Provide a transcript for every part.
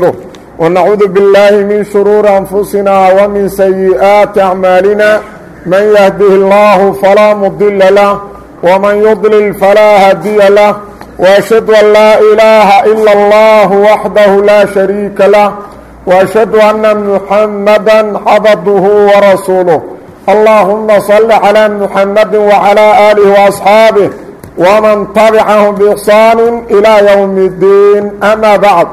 ونعوذ بالله من شرور أنفسنا ومن سيئات أعمالنا من يهده الله فلا مضل له ومن يضلل فلا هدي له وأشهد أن لا إله إلا الله وحده لا شريك له وأشهد أن محمدا عبده ورسوله اللهم صل على محمد وعلى آله وأصحابه ومن تبعهم بإحسان إلى يوم الدين أما بعد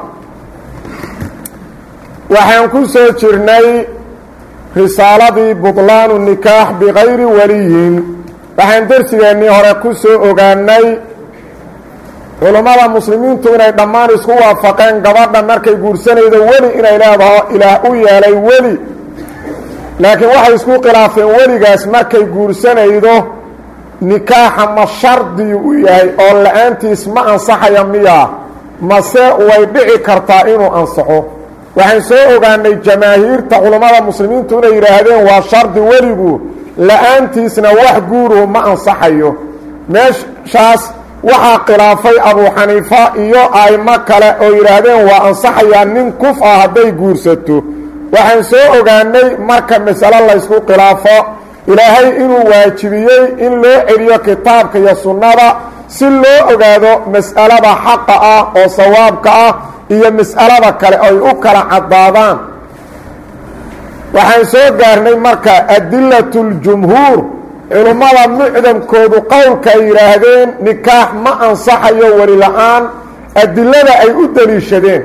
waxaan ku soo jirnay risaaladii budlaanu nikaax bikayri waliyin waxaan dersigeennii hore ku soo ogaanay culummada muslimiintu inay dhammaan isku waafaqeen gabadha markay guursanaydo weli inay leedaho ilaah u yeelay weli laakiin waxay isku khilaafeen weligaas markay guursanaydo nikaaxa ma shardiyu u yahay oo la-aantiis ma ansaxaya miyaa mase way dhici kartaa inuu ansaxo waxaan soo ogaanay jamaahiirta culammada muslimiintu inay yidhaahdeen waa shardi weligu la-aantiisna wax guuruhu ma ansaxayo meeshaas waxaa khilaafay abuu xaniifa iyo aimo kale oo yidhaahdeen waa ansaxayaa nin kuf ah hadday guursato waxaan soo ogaanay marka masalo laysku khilaafo ilaahay inuu waajibiyey in loo celiyo kitaabka iyo sunnada si loo ogaado mas'alada xaqa ah oo sawaabka ah iyo mas'alada kale ay u kala caddaadaan waxaan soo gaarnay marka adilatu ljumhuur culummada mucdamkoodu qowlka ay yidhaahdeen nikaax ma ansaxayo weli la-aan adilada ay u deliishadeen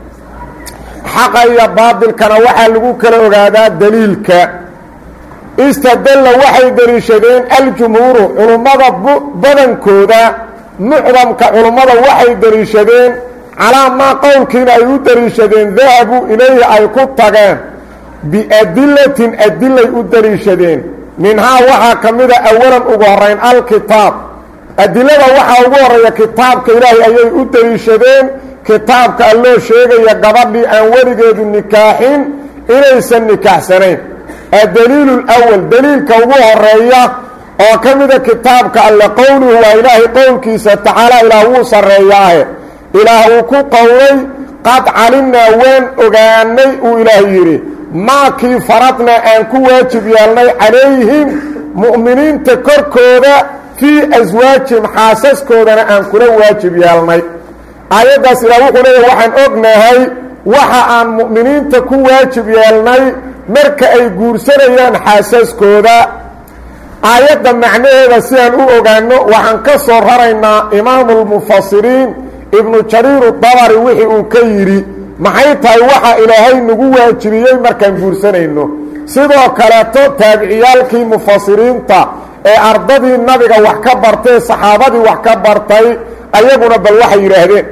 xaqa iyo baadilkana waxaa lagu kala ogaadaa daliilka istadalla waxay deliishadeen aljumhuuru culummada badankooda mucdamka culummada waxay deliishadeen calaa maa qowlkiina ay u deliishadeen dahabuu ilayhi ay ku tageen biadilatin adilay u deliishadeen minhaa waxaa ka mida awalan ugu horayn alkitaab adilada waxaa ugu horeeya kitaabka ilaahay ayay u deliishadeen kitaabka alloo sheegaya gabadhii aan weligeedu nikaaxin inaysan nikaaxsanayn addaliilu lwal daliilka ugu horeeya oo ka mida kitaabka alle qowluhu waa ilaahay qowlkiisa tacaala ilaah wuu sarreeyaahe ilaah uu ku qowlay qad calimnaa waan ogaanay uu ilaah yidhi maakii faradnaa aan ku waajib yeelnay calayhim mu'miniinta korkooda fii aswaajihim xaasaskoodana aan kula waajib yeelnay aayaddaas ilaah wuxuu leeyahy waxaan ognahay waxa aan mu'miniinta ku waajib yeelnay marka ay guursanayaan xaasaskooda aayadda macnaheeda si aan u ogaano waxaan ka soo raraynaa imaamulmufasiriin ibnu jariiru dabari wixii uu ka yidhi maxay tahay waxa ilaahay nagu waajibiyey markaan guursanayno sidoo kaleeto taabiciyaalkii mufasiriinta ee ardadii nabiga wax ka bartay saxaabadii wax ka bartay ayaguna bal waxay yidhaahdeen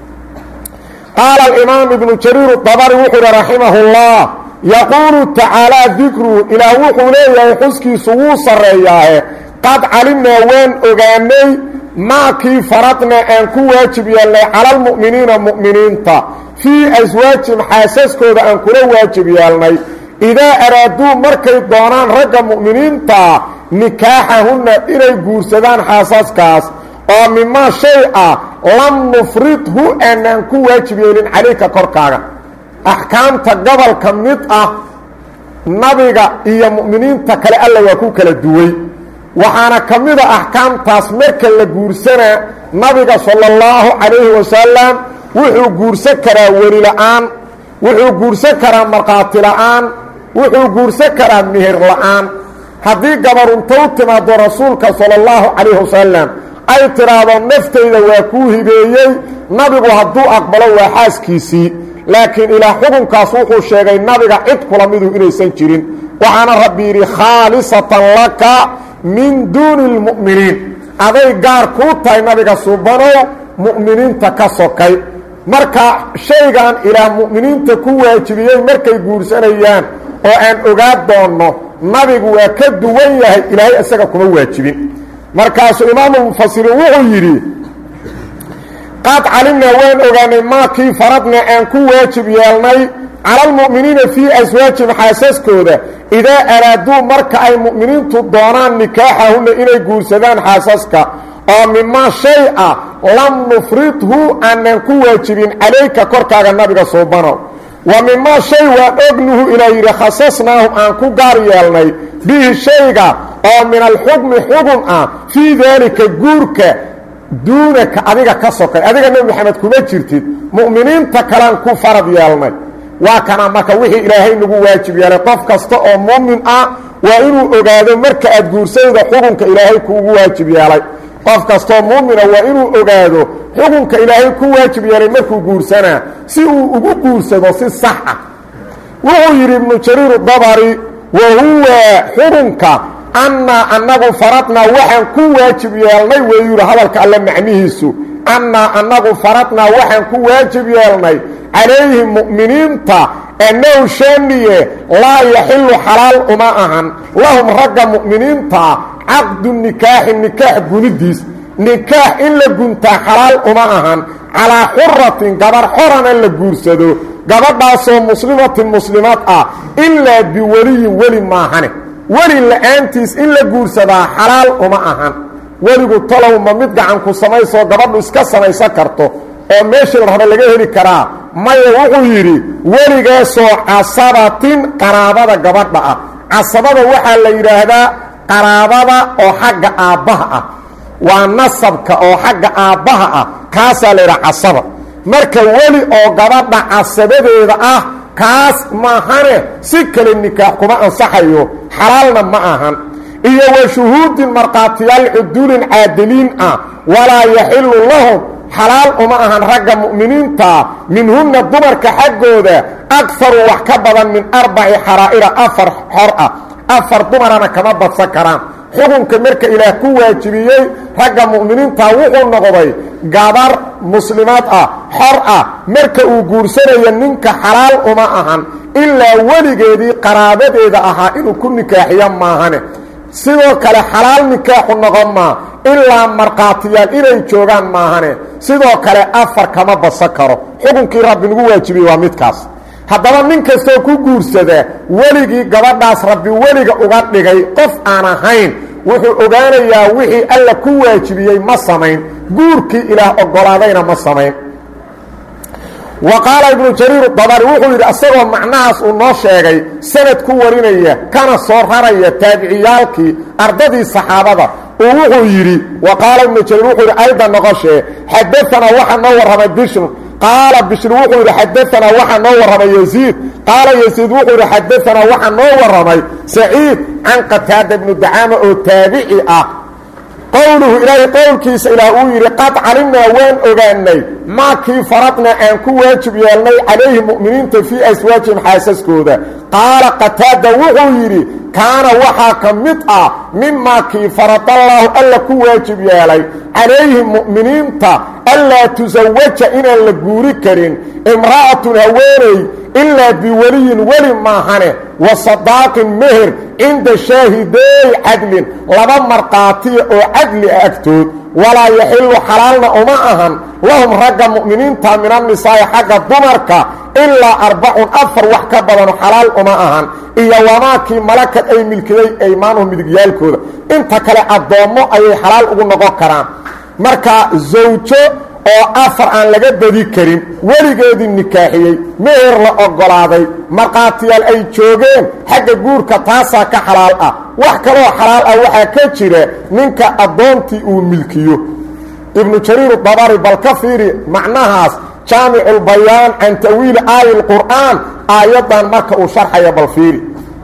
qaala alimaam ibnu jariir dabari wuxuu uhi raximahullah yaquulu tacaalaa dikruhu ilaah wuxuu leeyahay xuskiisu wuu sarreeyaahe qad calimnaa waan ogaanay maakii faradnaa aan ku waajib yeelnay calalmu'miniina mu'miniinta fii aswaajihim xaasaskooda aan kula waajib yeelnay idaa araaduu markay doonaan ragga mu'miniintaa nikaaxahunna inay guursadaan xaasaskaas oo mimaa shay ah lam nufridhu aanaan ku waajib yeelin calayka korkaaga axkaamta gobolka mid ah nabiga iyo mu'miniinta kale alla waa ku kala duway waxaana ka mida axkaamtaas marka la guursanaa nabiga sala اllahu calayhi wasalam wuxuu guursan karaa weli la-aan wuxuu guursan karaa markhaati la-aan wuxuu guursan karaa meher la-aan haddii gabarunta u timaado rasuulka sala اllahu calayhi wasalam ay tidhaahdo naftayda waa kuu hibeeyey nabigu hadduu aqbalo waa xaaskiisii laakiin ilaa xukunkaas wuxuu sheegay nabiga cid kula midu inaysan jirin waxaana rabbi yidhi khaalisatan laka min duuni اlmu'miniin aday gaar kuu tahay nabiga subanow mu'miniinta ka sokay marka shaygan ilaah mu'miniinta ku waajibiyey markay guursanayaan oo aan ogaa doonno nabigu waa ka duwan yahay ilaahay isaga kuma waajibin markaasuu imaamulmufasiriin wuxuu yidhi qad calimnaa waan ogaanay maakii faradna aan ku waajib yeelnay cala almu'miniina fii aswaajihim xaasaskooda idaa araaduu marka ay mu'miniintu doonaan nikaaxahunna inay guursadaan xaasaska oo mimaa shay ah lam nufridhu aanan ku waajibin calayka korkaaga nabiga suubanow wa mimaa shay waan ognuhu ilaa yidhi khasasnaahum aan ku gaar yeelnay bihi shayga oo min alxukmi xugun ah fii daalika guurka duunaka adiga ka sokay adiga nebi moxamed kuma jirtid mu'miniinta kalean ku farad yeelnay waa kana marka wixii ilaahay nagu waajib yeelay qof kasta oo muumin ah waa inuu ogaado marka aad guursanayda xukunka ilaahay kuugu waajib yeelay qof kastoo muumina waa inuu ogaado xukunka ilaahay ku waajib yeelay markuu guursanaa si uu ugu guursado si sax ah wuxuu yidhi ibnu jariir dabari wa huwa xukunka annaa annagu faradnaa waxaan ku waajib yeelnay weeyuu yidhi hadalka alle macnihiisu annaa annagu faradnaa waxaan ku waajib yeelnay calayhim mu'miniinta annahu shaaniye laa yaxilu xalaal uma ahan lahum ragga mu'miniintaa caqdu nikaaxi nikaax gunidiis nikaax in la guntaa xalaal uma ahan calaa xuratin gabar xorana la guursado gabadhaasoo muslimatin muslimaad ah ilaa biweliyin weli maahane weli la-aantiis in la guursadaa xalaal uma ahan weligu talow ma mid gacanku samaysoo gabadhu iska samaysan karto oo meeshii la raba laga heli karaa maya wuxuu yidhi weligaasoo casabatin qaraabada gabadha ah casabada waxaa la yidhaahdaa qaraabada oo xagga aabbaha ah waa nasabka oo xagga aabbaha ah kaasaa la yidhaha casaba marka weli oo gabadha casabadeeda ah kaas maahane si kale nikaax kuma ansaxayo xalaalna ma ahan iyo wa shuhuudin markhaatiyaal cuduulin caadiliin ah walaa yaxilu lahum xalaal uma ahan ragga mu'miniintaa minhunna dumarka xaggooda agaru wax ka badan min arbaci xaraa'ira afar xor ah afar dumarana kama badsan karaan xukunka marka ilaah ku waajibiyey ragga mu'miniintaa wuxuu noqday gabar muslimaad ah xor ah marka uu guursanayo ninka xalaal uma ahan ilaa weligeedii qaraabadeeda ahaa inuu ku nikaaxiyo maahane sidoo kale xalaal nikaaxu noqon maa ilaa markhaatiyaal inay joogaan maahane sidoo kale afar kama badsan karo xukunkii rabbi nagu waajibiyey waa midkaas haddaba nin kastoo ku guursada weligii gabadhaas rabbi weliga uga dhigay qof aan ahayn wuxuu ogaanayaa wixii alla ku waajibiyey ma samayn guurkii ilaah oggolaadayna ma samayn wa qaala ibnu jariir dabari wuxuu yidhi asagoo macnahaas uu noo sheegay sanad ku warinaya kana soo raraya taabiciyaalkii ardadii saxaabada uu wuxuu yidhi wa qaala ibnu jariir wuxuu yidhi ayda noqoshee xadaanaa waxaa noo warramay bishr qaala bishr wuxuu yidhi xadaanaa waxaa noo warramay yasiid qaala yasiid wuxuu yidhi xadaanaa waxaa noo warramay saciid can qataada ibnu dacaama oo taabici ah qowluhu ilaahay qowlkiisa ilaah uu yidhi qad calimnaa waan ogaanay maa kii faradnaa aan ku waajib yeelnay calayhi mu'miniinta fii aswaajihim xaasaskooda qaala qataada wuxuu yidhi kaana waxaa ka mid ah mimaa kii faradallaahu alla ku waajib yeelay calayhim mu'miniinta anlaa tusawaja inaan la guuri karin imra'atun haweeney ilaa biweliyin weli maahane wa sadaaqin meher cinda shaahideey cadlin laba markhaatiya oo cadli ah agtood walaa yaxilu xalaalna uma ahan lahum ragga mu'miniinta min annisaa'i xagga dumarka ilaa arbacun afar wax ka badano xalaal uma ahan iyo wamaakii malakad ay milkiday aymaanuhu midigyaalkooda inta kale addoommo ayay xalaal ugu noqon karaan marka zawjo oo afar aan laga badi karin weligeedii nikaaxiyey meher la oggolaaday markhaatiyaal ay joogeen xagga guurka taasaa ka xalaal ah wax kaloo xalaal ah waxaa ka jira ninka addoontii uu milkiyo ibnu jariir dabari bal ka fiiri macnahaas jaamiculbayaan can ta'wiili aayi lqur'aan aayaddan marka uu sharxaya bal fiiri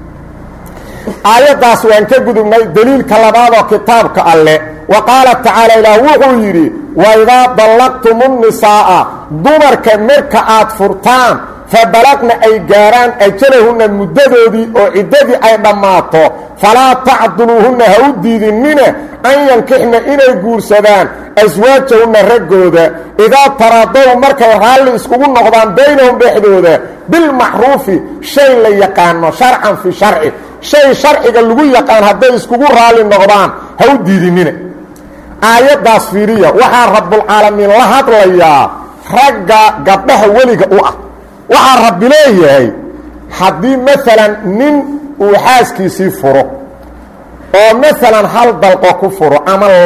aayaddaas waan ka gudubnay deliilka labaadoo kitaabka alleh wa qaala tacaala ilaah wuxuu yidhi waidaa dallaqtumu nnisaa'a dumarka marka aad furtaan fa balaqna ay gaaraan ajalahunna muddadoodii oo ciddadii ay dhammaato falaa tacduluuhunna ha u diidinina an yankixna inay guursadaan aswaajahunna raggooda idaa taraadow markay raalli iskugu noqdaan baynahum dhexdooda bilmacruufi shay la yaqaano sharcan fii sharci shay sharciga lagu yaqaan hadday iskugu raalli noqdaan ha u diidinina aayaddaas fiiriya waxaa rabbulcaalamiin la hadlayaa ragga gabdhaha weliga u ah waxaa rabbi leeyahay haddii maalan nin uu xaaskiisii furo oo maalan hal dalqo ku furo ama labo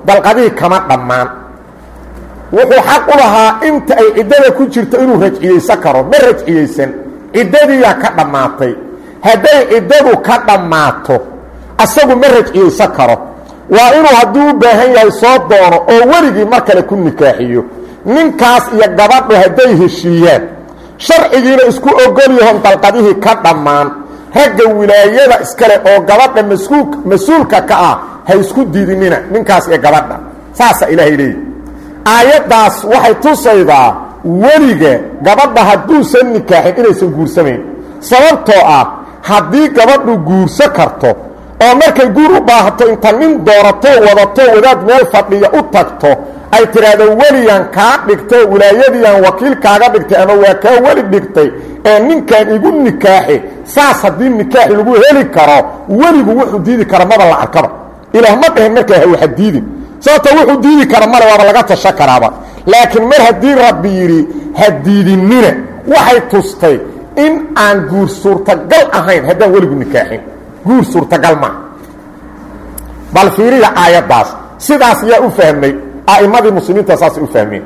dalqadihii kama dhammaan wuxuu xaq u lahaa inta ay ciddada ku jirto inuu rajciyeysan karo ma rajciyeysan ciddadiiyaa ka dhammaatay hadday ciddadu ka dhammaato asagu ma rajciyeysan karo waa inuu hadduu u baahan yahay soo doono oo weligii mar kale ku nikaaxiyo ninkaas iyo gabadhu hadday heshiiyaan sharcigiina isku ogol yahoon dalqadihii ka dhammaan ragga wilaayada iskale oo gabadha masuul mas-uulka ka ah ha isku diidinina ninkaas iyo gabadha saasaa ilaahay leeyahy aayaddaas waxay tusaydaa weliga gabadha hadduusan nikaaxin inaysan guursamayn sababtoo ah haddii gabadhu guurso karto oo markay guur u baahato inta nin doorato wadato wadaad meel fadhiya u tagto ay tidhaahdo weligan kaa dhigto wilaayadiiaan wakiil kaaga dhigtay ama waa kaa weli dhigtay ee ninkan igu nikaaxi saas haddii nikaaxi lagu heli karo weligu wuxuu diidi kara maba la arkaba ilaah ma dhahin markaa hawaxa diidin sababto wuxuu diidi kara male waaba laga tasho karaaba laakiin mar haddii rabbi yidhi ha diidinina waxay tustay in aan guur suurtagal ahayn haddaan weligu nikaaxin guur suurtagal maa bal fiiriya aayaddaas sidaas yaa u fahmay a'immadii muslimiinta saasay u fahmeen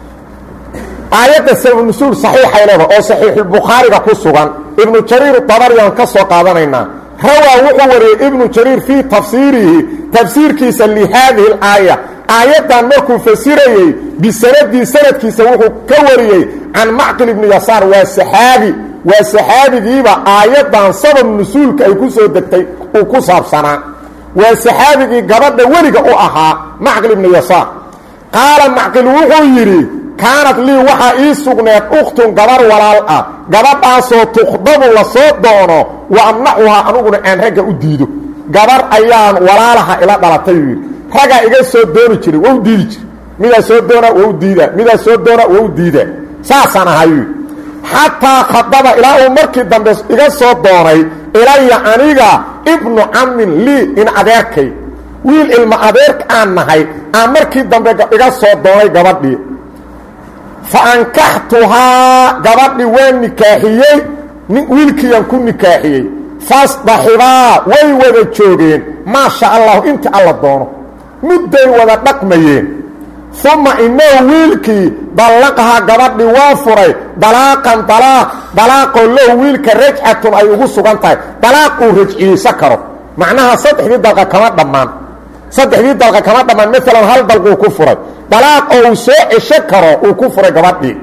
aayadda sababnusuul saxiixay leeda oo saxiixulbukhaariga ku sugan ibnu jariir tabariyaan ka soo qaadanaynaa rawaa wuxuu wariyey ibnu jariir fii tafsiirihi tafsiirkiisa lihaadihi alaaya aayaddan markuu fasirayey bisanadii sanadkiisa wuxuu ka wariyey can macqil ibni yasaar waa saxaabi waa saxaabigiiba aayaddan sabab nusuulka ay ku soo degtay uu ku saabsanaa waa saxaabigii gabadha weliga u ahaa macqil ibni yasaar qaala macqil wuxuu yidhi kaanad lii waxaa ii sugneed ukhtun gabar walaal ah gabadhaasoo tukhdabu la soo doono wa amnacuhaa anuguna aan ragga u diido gabar ayaan walaalaha ila dhalatay uu yidhi raggaa iga soo dooni jiray waa u diidi jira midaa soo doona waa u diidaa midaa soo doona waa u diidaa saasaan ahayu xataa khadaba ilaa uu markii dambe iga soo doonay ilaya aniga ibnu camin lii in adeerkay wiil ilma adeerka aan nahay aan markii dambe iga soo doonay gabadhii fa ankaxtuhaa gabadhii waa nikaaxiyey wiilkiiyaan ku nikaaxiyey fasdaxibaa way wada joogeen maa sha allahu inta alla doono mudday wada dhaqmayeen uma inahu wiilkii dallaqahaa gabadhii waa furay dalaaqan dalaaq dalaaqoo lahu wiilka rajcatun ay ugu sugan tahay dalaaq uu rajciyeysan karo macnaha saddexdii dalqa kama dhammaan saddexdii dalqa kama dhammaan maalan hal dalquu ku furay dalaaq oo uu soo cesho karo uu ku furay gabadhii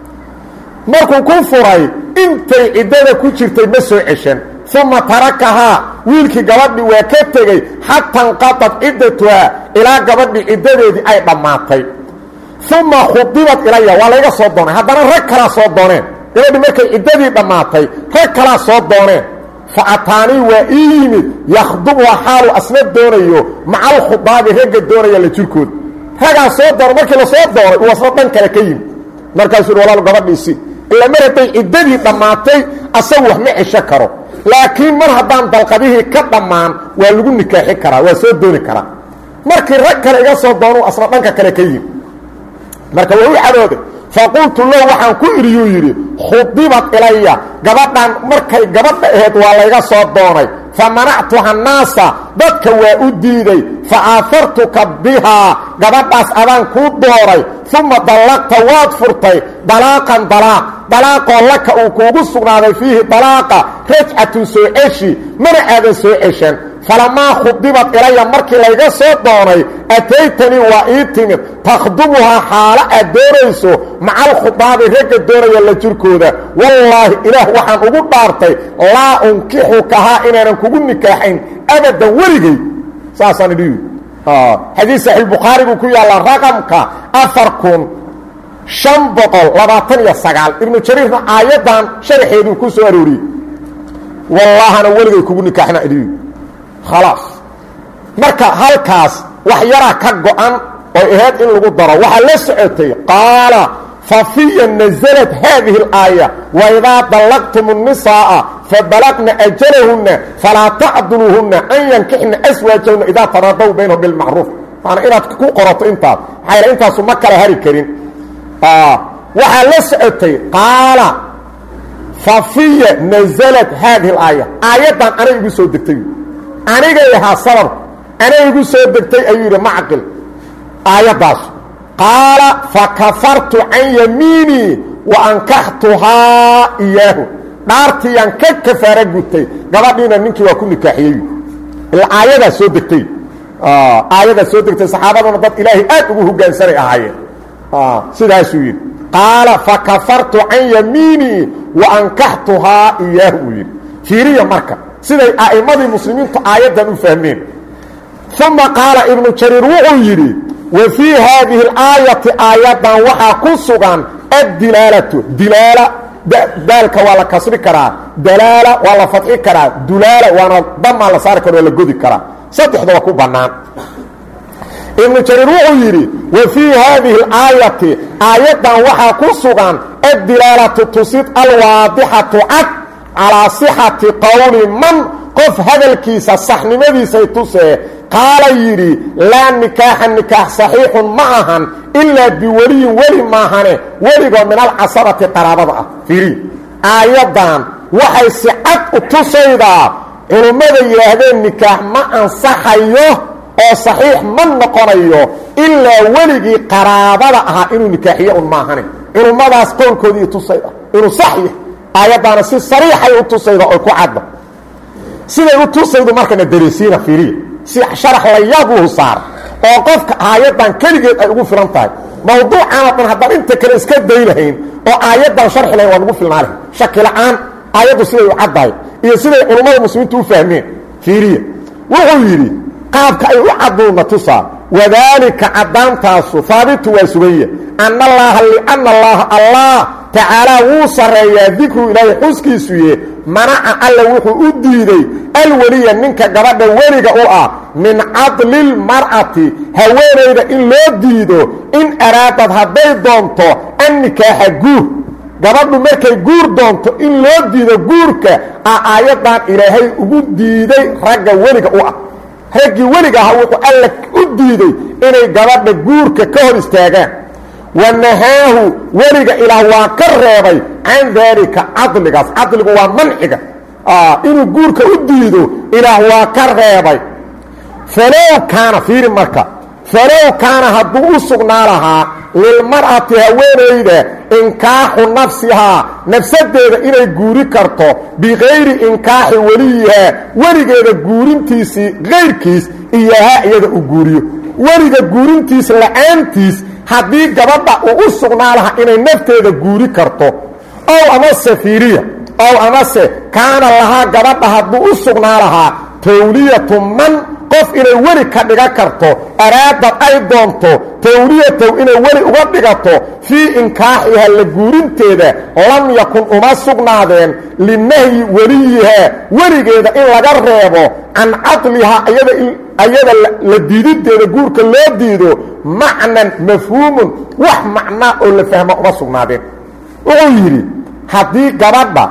markuu ku furay intay ciddada ku jirtay ma soo ceshan uma tarakahaa wiilkii gabadhii waa ka tegey xata inqadat ciddatuhaa ilaa gabadhii ciddadeedii ay dhammaatay uma khudibad ilaya waa layga soo doonay haddana rag kalaa soo dooneen gabadhii markay ciddadii dhammaatay rag kalaa soo dooneen fa ataanii waa ii yimid yakhdubuha xaalu asna doonayo maca alkhudaabi ragga doonaya la jirkooda ragaa soo doono markii la soo doonay uu asna dhan kale ka yimid markaasuu yidhi walaal gabadhiisi ila mar hadday ciddadii dhammaatay asagu wax ma cesho karo laakiin mar haddaan dalqadihii ka dhammaan waa lagu nikaaxi karaa waa soo dooni karaa markii rag kale iga soo doonu asna dhanka kale ka yimi marka waa u cadooday faqultu lahu waxaan ku idhiyuu yidhi khudibad ilaya gabadhan markay gabadha aheed waa layga soo doonay fa manactuha naasa dadka waa u diiday fa aafartuka bihaa gabadhaas adaan kuu dooray uma dallaqta waad furtay dalaaqan dalaaq dalaaqoo laka uu kuugu sugnaaday fiihi dalaaqa rajcatun soo ceshi mana aadan soo ceshan falamaa khudibad ilaya markii layga soo doonay ataytanii waa ii timid takhdubuhaa xaalo aad doonayso maca alkhudaabi ragga doonaya la jirkooda wallaahi ilaah waxaan ugu dhaartay laa unkixukahaa inaanan kugu nikaaxayn abadan weligay saasaan idhi xadiis saxiixbukhaariguu ku yaalla raqamka afar kun shan boqol labaatan iyo sagaal ibnu jariirna aayaddan sharaxeeduu ku soo arooriyey wallaahana weligay kugu nikaaxna idhi khalaas marka halkaas wax yaraa ka go-an oo ahayd in lagu daro waxaa la socotay qaala fafiya naزlat haadihi اlaaya waidaa dallaqtum الnisaaءa fabalaqna ajalahuna falaa tacduluuhuna an yankixna aswaajahuna idaa taraadaw baynahum bilmacruuf maana inaad ku qorato intaas maxaa yal intaasu ma kala hari karin waxaa la socotay qaala fafiya naزlat haadihi اlaaya aayaddan anay igu soo degtay anigay ahaa sababka anay igu soo degtay ayuu yidhi macqil aayaddaas qaala fakafartu can yamiinii wa ankaxtuhaa iyaahu dhaartiiyaan ka kafaara gutay gabadhiina ninkii waa ku nikaaxiyey ila aayadaa soo degtay aayadaa soo degtay saxaabaduna dad ilaahay aad ugu hogaansanay ahaayeen sidaasuu yidhi qaala fakafartu can yamiinii wa ankaxtuhaa iyaahu uu yidhi fiiriya marka siday a'immadii muslimiintu aayaddan u fahmeen uma qaala ibnu jariir wuxuu yidhi wa fii haadihi اlaayati aayaddan waxaa ku sugan addilaalatu dilaala daalka waa la kasri karaa dalaala waa la fadxi karaa dulaala waana damaa la saari karo waa la godi karaa saddexdaba ku bannaan ibnu jariir wuxuu yidhi wa fii haadihi اlaayati aayaddan waxaa ku sugan addilaalatu tusid alwaadixatu cad calaa sixati qowli man qof hadalkiisa saxnimadiisay tusee qaala yidhi laa nikaaxa nikaax saxiixun ma ahan ilaa biweliyin weli maahane weligoo min alcasabati qaraabada ah fiiri aayaddan waxay si cad u tusaydaa culummada yidhaahdeen nikaax ma ansaxayo oo saxiix ma noqonayo ilaa weligii qaraabada ahaa inuu nikaaxiyo un maahane culummadaas qowlkoodii tusayda inuu sax yahay aayaddaana si sariixay u tusayda oy ku cadda siday u tusaydu markana darisiina fiiriya si sharax la yaabuhu saara oo qofka aayaddan keligeed ay ugu filan tahay mawduucaana dhan haddaan inta kale iska day lahayn oo aayaddan sharxi lahayn waa nugu filnaa lahayn shaki la-aan aayaddu siday u caddahay iyo siday culummada muslimiintu u fahmeen fiiriya wuxuu yidhi qaabka ay u cadduuna tusaa wadaalika caddaantaasu haabitu waa suganya ana allaaha liana allaaha allah tacaalaa wuu sarreeyaa dikru ilaahay xuskiisuye manaca alla wuxuu u diiday alweliya ninka gabadha weliga u ah min cadlilmar'ati haweenayda in loo diido in araadad hadday doonto an nikaaxa guur gabadhu markay guur doonto in loo diido guurka a aayaddan ilaahay ugu diiday ragga weliga u ah raggii weliga ahaa wuxuu alla u diiday inay gabadha guurka ka hor istaagaan wanahaahu weliga ilaah waa ka reebay can daalika cadligaas cadligu waa manciga inuu guurka u diido ilaah waa ka reebay falow kaana fiiri marka falow kaana hadduu u sugnaa lahaa lilmar'ati haweenayda inkaaxu nafsihaa nafsadeeda inay guuri karto bikayri inkaaxi weliyihaa weligeeda guurintiisii kayrkiis iyohaa iyada uu guuriyo weliga guurintiis la-aantiis haddii gabadha uu u sugnaa lahaa inay nafteeda guuri karto ow amase fiiriya ow amase kaana lahaa gabadha hadduu u sugnaa lahaa tawliyatu man qof inay weli ka dhiga karto araadad ay doonto tawliyatow inay weli uga dhigato fii inkaaxiha la guurinteeda lam yakun uma sugnaadeen linahyi weliyihaa weligeeda in laga reebo can cadlihaa ayada la diidinteeda guurka loo diido macnan mafhuumun wax macnaa oo la fahma uma sugnaadeen wuxuu yidhi haddii gabadha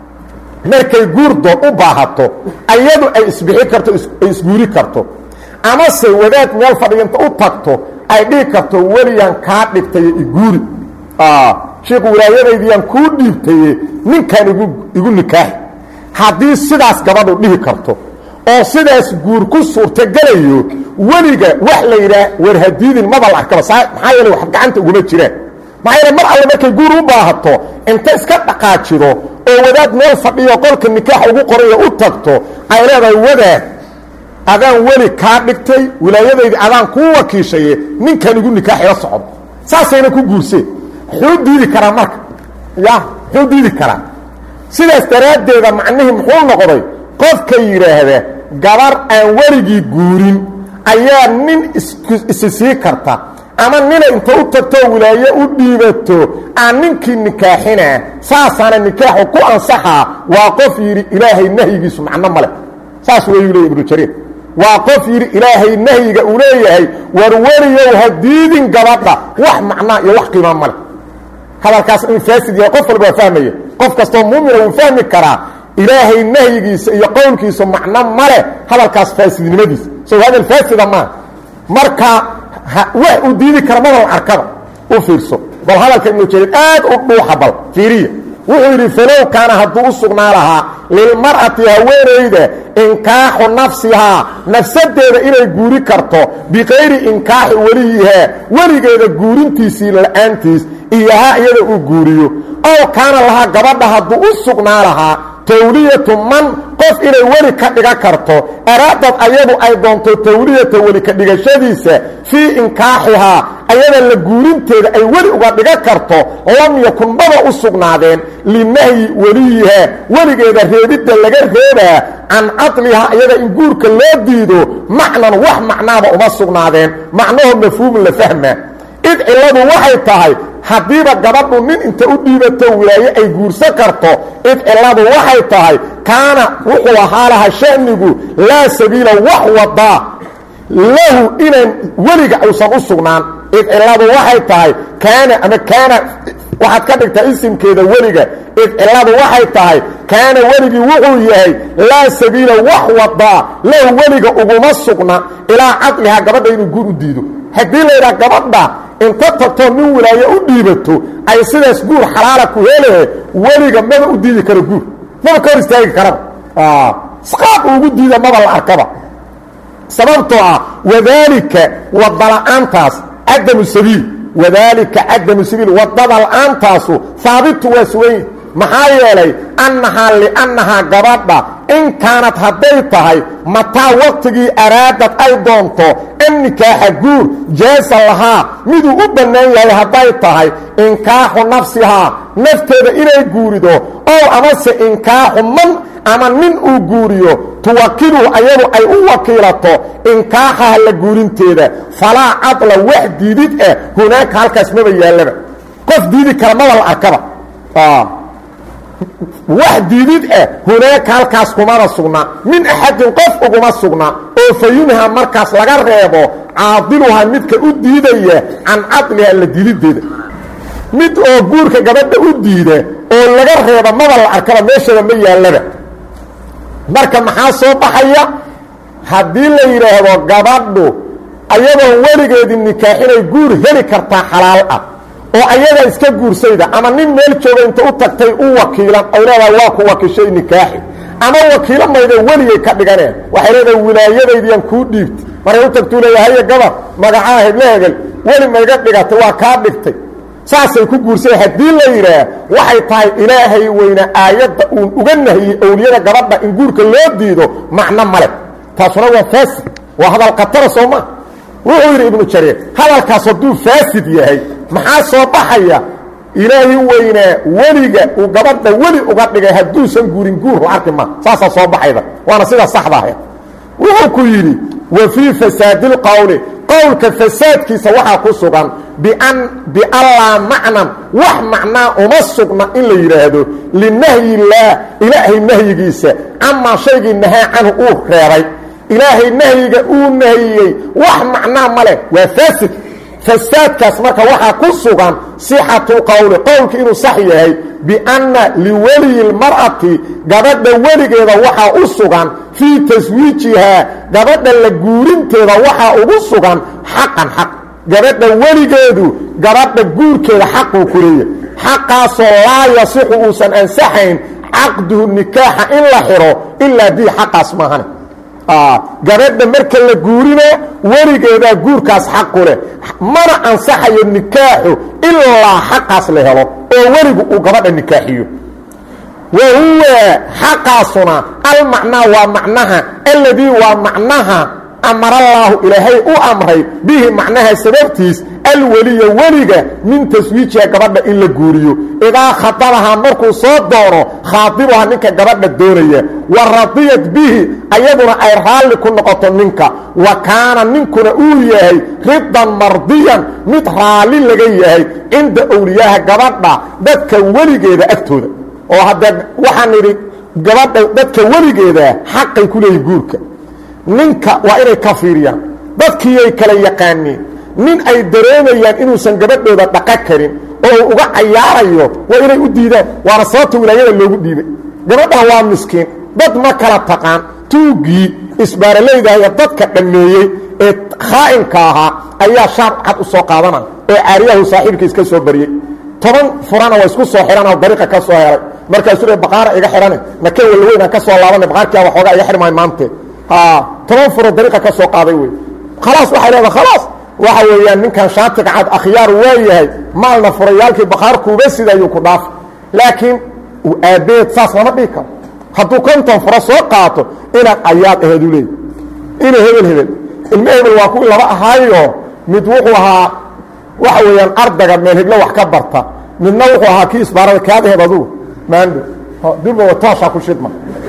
markay guurdoon u baahato ayadu ay isbixi karto ay isguuri karto amase wadaad meel fadhiginta u tagto ay dhihi karto weliyan kaa dhigtaye iguuri shiiku wilaayadaydiyaan kuu dhiibtaye ninkan igu igu nikaaxi haddii sidaas gabadhu dhihi karto oo sidaas guur ku suurtagelayo weliga wax la yidhaah warhadiidin maba la arkaba maxaa yeele wax gacanta uguma jiraan maxaa yeele mar alle markay guur u baahato inta iska dhaqaajido oo wadaad meel fadhiyo qolka nikaaxa ugu qorayo u tagto ay leedahay wadaad adaan weli kaa dhigtay wilaayadaydii adaan kuu wakiishaye ninkan igu nikaax ila socdo saasayna ku guurseen muxuu diidi karaa marka ya muxuu diidi karaa sidaas daraaddeeda macnihii muxuu noqday qofka yidhaahda gabar aan weligii guurin ayaa nin isi sii karta ama nina inta u tagtoo wilaaye u dhiibato aan ninkii nikaaxinaa saasaana nikaaxu ku ansaxaa waa qof yidhi ilaahay nahyigiisu macno ma leh saas wayuu leey ibnu jariir waa qof yidhi ilaahay nahyiga uu leeyahay war weliyow ha diidin gabadha wax macnaa iyo wax qiimaa ma leh hadalkaas in faasid yahay qof walba waa fahmaya qof kastoo muumina wuu fahmi karaa ilaahay nahyigiisa iyo qowlkiisa macno ma leh hadalkaas faasidnimadiisa so hadal faasida maaha marka wax uu diidi kara madal arkaba u fiirso bal hadalka ibnu jariir aad u dhuuxa bal fiiriya wuxuu yidhi falow kaana hadduu u sugnaa lahaa lilmar'ati haweenayda inkaaxu nafsihaa nafsadeeda inay guuri karto bikayri inkaaxi weliyihaa weligeeda guurintiisii la-aantiis iyohaa iyada uu guuriyo ow kaana lahaa gabadha hadduu u sugnaa lahaa tawliyatu man qof inay weli ka dhiga karto araadad ayadu ay doonto tawliyata weli ka dhigashadiisa fii inkaaxihaa ayada la guurinteeda ay weli uga dhiga karto lam yakun maba u sugnaadeen linahyi weliyihaa weligeeda reebidda laga reebaa can cadlihaa ayada in guurka loo diido macnan wax macnaaba uma sugnaadeen macnaho mafhuumu la fahma id cilladu waxay tahay haddiiba gabadhu nin inta u dhiibato wilaaye ay guursan karto id cilladu waxay tahay kaana wuxuu ahaa laha shanigu laa sabiila wax wadaa lahu inaan weliga uusan u sugnaan id cilladu waxay tahay kaana ama kaana waxaad ka dhigtaa isimkeeda weliga id cilladu waxay tahay kaana weligii wuxuu yahay laa sabiila wax wadaa lahu weliga uguma sugna ilaa cadlihaa gabadha inuu guur u diido haddii laydhaha gabadha inta tagtoo nin wilaaye u dhiibato ay sidaas guur xalaala ku helehe weliga maba u diidi karo guur maba ka hor istaagi karaba qaab ugu diida maba la arkaba sababtoo ah wadaalika wadala-aantaas cadamu sabiil wadaalika cadamu sabiil wadada la-aantaasu haabitu waa sugan maxaa yeelay annahaa liannahaa gabadha in kaanad hadday tahay mataa waqtigii araadad ay doonto an nikaaxa guur jaasa lahaa miduu u bannaan yahay hadday tahay inkaaxu nafsihaa nafteeda inay guurido ow amase inkaaxu man ama nin uu guuriyo tuwakiluhu ayadu ay u wakiilato inkaaxaha la guurinteeda falaa cadla wax diidid ah hunaanka halkaas maba yaallaba qof diidi kara maba la arkaba wax diidid ah hunaaka halkaas kumana sugna min axadin qof uguma sugna oo fa yunha markaas laga reebo caadiluha midka u diidaya can cadliha la diidideeda mid oo guurka gabadha u diida oo laga reeba maba la arkaba meeshaba ma yaallaba marka maxaa soo baxaya haddii la yidhaahdo gabadhu ayadoon weligeedii nikaaxinay guur heli kartaa xalaal ah oo ayadaa iska guursayda ama nin meel jooga inta u tagtay u wakiilan ay leedahay waa ku wakiishay nikaaxi ama wakiilo mayda weligay ka dhiganeen waxay leedahay wilaayadaydiyaan kuu dhiibtay maray u tagtuu leeyahay haye gabar magacaa hebla hebel weli mayga dhigatay waa kaa dhigtay saasay ku guursay haddii la yidhaah waxay tahay ilaahay weyne aayadda uun uga nahiyey owliyada gabadha in guurka loo diido macno male taasuna waa faasid waa hadal khatara soo maa wuxuu yidhi ibnu jariir hadalkaas hadduu faasid yahay maxaa soo baxaya ilaahi weynaa weliga uu gabadha weli uga dhigay hadduusan guurin guur la arki ma saasaa soo baxayda waana sida saxda ahayd wuxuu ku yidhi wa fii fasaadi lqowli qowlka fasaadkiisa waxaa ku sugan biallaa macnan wax macnaa uma sugna in la yidhaahdo linahyi illaah ilaahay nahyigiisa camaa shaygii nahaa canhu uu reebay ilaahay nahyiga uu nahiyey wax macnaa ma leh waa faasid fasaadkaas marka waxaa ku sugan sixatu qowli qowlka inuu sax yahay bianna liweliyi lmar'ati gabadha weligeeda waxaa u sugan fii taswiijihaa gabadha la guurinteeda waxaa ugu sugan xaqan xaq gabadha weligeedu gabadha guurkeeda xaquu ku leeyahay xaqaasoo laa yasixu uusan ansaxayn caqduhu nikaaxa in la xiro ilaa dii xaqaas maahane gabadha marka la guurina weligeedaa guurkaas xaqu leh mana ansaxayo nikaaxu ilaa xaqaas la helo oo weligu uu gabadha nikaaxiyo wa huwa xaqaasuna almacnaa waa macnaha alladii waa macnaha amarallaahu ilaahay u amray bihi macnaha sababtiis alweliya weliga min taswiijiha gabadha in la guuriyo idaa khadabahaa markuu soo doono khaadibuha ninka gabadha doonaya wa radiyat bihi ayaduna ay raalli ku noqoto ninka wa kaana ninkuna uu yahay ridan mardiyan mid raalli laga yahay cinda owliyaaha gabadha dadka weligeeda agtooda oo haddee waxaan idhi gabadha dadka weligeeda xaqay ku leeyihin guurka ninka waa inay ka fiiriyaan dadkiiyay kala yaqaaniin nin ay dareemayaan inuusan gabadhooda dhaqan karin oo uu uga cayaarayo waa inay u diidaan waana sababta wilaayada loogu dhiibay gabadhan waa miskiin dad ma kala taqaan tuuggii isbaaralaydahayo dadka dhammeeyey ee khaa'inka ahaa ayaa shaar cad u soo qaadana oo caariyahu saaxiibkiis ka soo baryey toban furana waa isku soo xidhanoo dariiqa ka soo helay markaasuu le baqaara iga xidhane nakeen walweynaan ka soo laabana baqaarkia waxoogaa iga xidhmaayo maante toban furo dariiqa ka soo qaaday wey khalaas waxay leedaha khalaas waxa weeyaan ninkan shaatiga cad akhyaar waa yahay maalna furayaalkii baqaarkuuba sidayuu ku dhaaf laakiin aabeed saas lama dhigi karo hadduu konton furo soo qaato inaad ayaad aheedu leey ina hebel hebel ilmo hebel waa kuwii laba ahaayo mid wuxuu ahaa waxa weeyaan ardaga meel heblo wax ka barta midna wuxuu ahaa kii isbaarada kaad aheed adugu maando durba tooshaa ku shidma